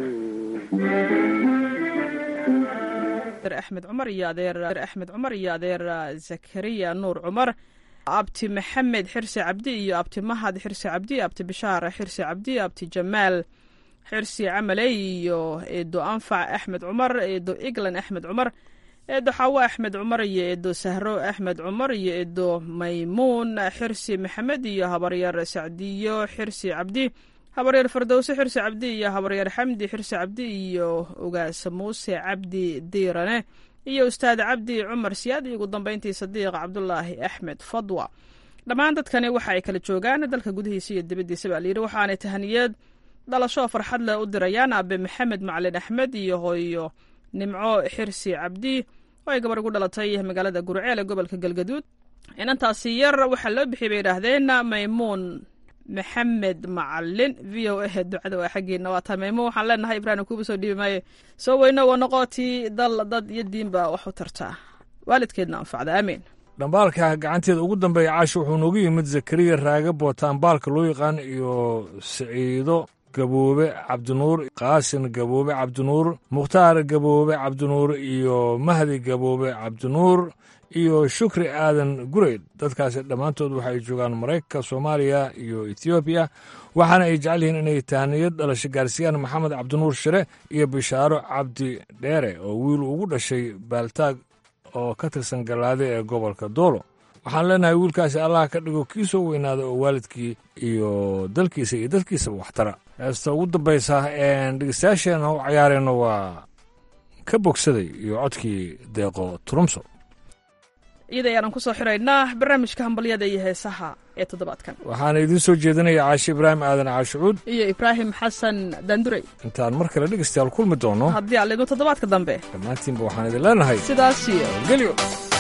axmed cumar iyo adeer axmed cumar iyo adeer zakariya nuur cumar abti maxamed xirsi cabdi iyo abti mahad xirsi cabdi abti bishaar xirsi cabdi abti jamaal xirsi camale iyo eedo anfac axmed cumar eedo eglan axmed cumar eedo xawo axmed cumar iyo eedo sahro axmed cumar iyo eedo maymuun xirsi maxamed iyo habaryar sacdiyo xirsi cabdi habaryar fardowse xirsi cabdi iyo habaryar xamdi xirsi cabdi iyo ogaas muuse cabdi diirane iyo ustaad cabdi cumar siyaad iyo ugu dambeyntii sadiiq cabdulaahi axmed fadwa dhammaan dadkani waxa ay kala joogaan dalka gudihiisa iyo dibaddiisa baa layidhi waxaanay tahaniyad dhalasho farxad leh u dirayaan abe maxamed macalin axmed iyo hooyo nimco xirsi cabdi oo ay gabar ugu dhalatay magaalada gurceel ee gobolka galgaduud inantaasi yar waxaa loo bixiyay bay yidhaahdeen maymuun maxamed macalin v o a ducada waa xaggeena waa tahay maymuun waxaan leenahay ibraahim kuuba soo dhiibi maayo soo weyno waa noqotii dal dad iyo diinba wax u tartaa waalidkeedna anfacda aamiin dhambaalka gacanteeda ugu dambeeya caasha wuxuu noogu yimid zakariya raage bootaan baalka loo yaqaan iyo siciido gaboobe cabdinuur qaasin gaboobe cabdinuur mukhtaar gaboobe cabdinuur iyo mahdi gaboobe cabdinuur iyo shukri aadan gureyd dadkaasi dhammaantood waxay joogaan maraykanka soomaaliya iyo etoobiya waxaana ay jecel yihiin inay tahaniyad dhalasho gaarsiiyaan maxamed cabdinuur shire iyo bishaaro cabdi dheere oo wiil ugu dhashay baaltaag oo ka tirsan gallaade ee gobolka doolo waxaan leenahay wiilkaasi allah ka dhigo kii soo weynaada oo waalidkii iyo dalkiisa iyo dadkiisaba waxtara heesta ugu dambaysa dhegeystayaasheena u cayaareenno waa ka bogsaday iyo codkii deeqo turumso iyada ayaanan ku soo xiraynaa barnaamijka hambalyada iyo heesaha ee toddobaadkan waxaana idiin soo jeedinaya caashi ibraahim aadan caashucuud iyo ibraahim xasan dandurey intaan mar kale dhegeystayaal kulmi doono haddii aan lidmo toddobaadka dambe dhammaantiinba waxaan idin leenahay sidaas iyo gelyo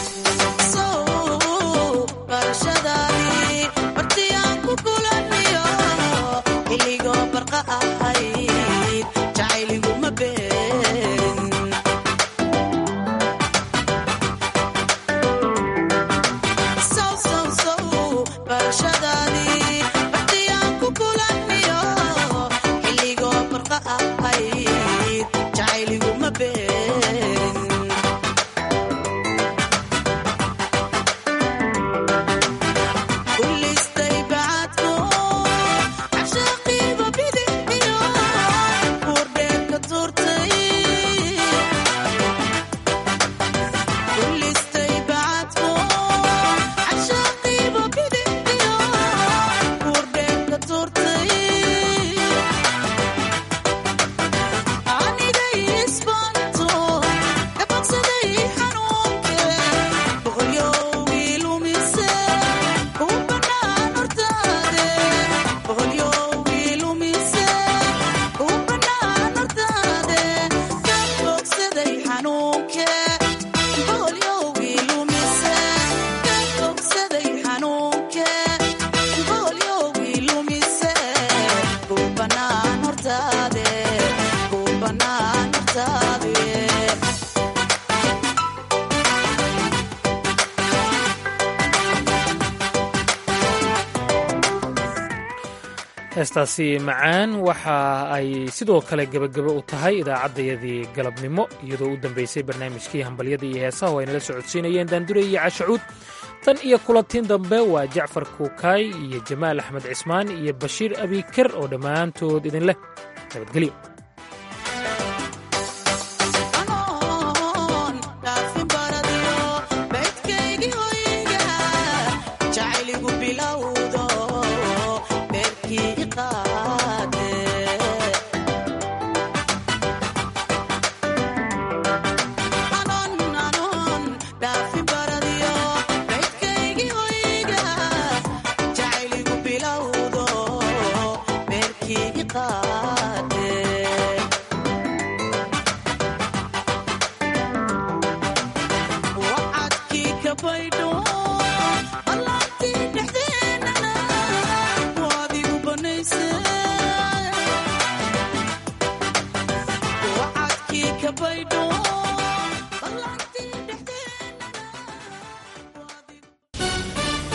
heestaasi macaan waxa ay sidoo kale gebagebe u tahay idaacaddayadii galabnimo iyadoo u dambaysay barnaamijkii hambalyada iyo heesaha oo ay nala socodsiinayeen daandure iyo cashacuud tan iyo kulantiin dambe waa jacfar kuukaay iyo jamaal axmed cismaan iyo bashiir abiker oo dhammaantood idin leh nabadgelyo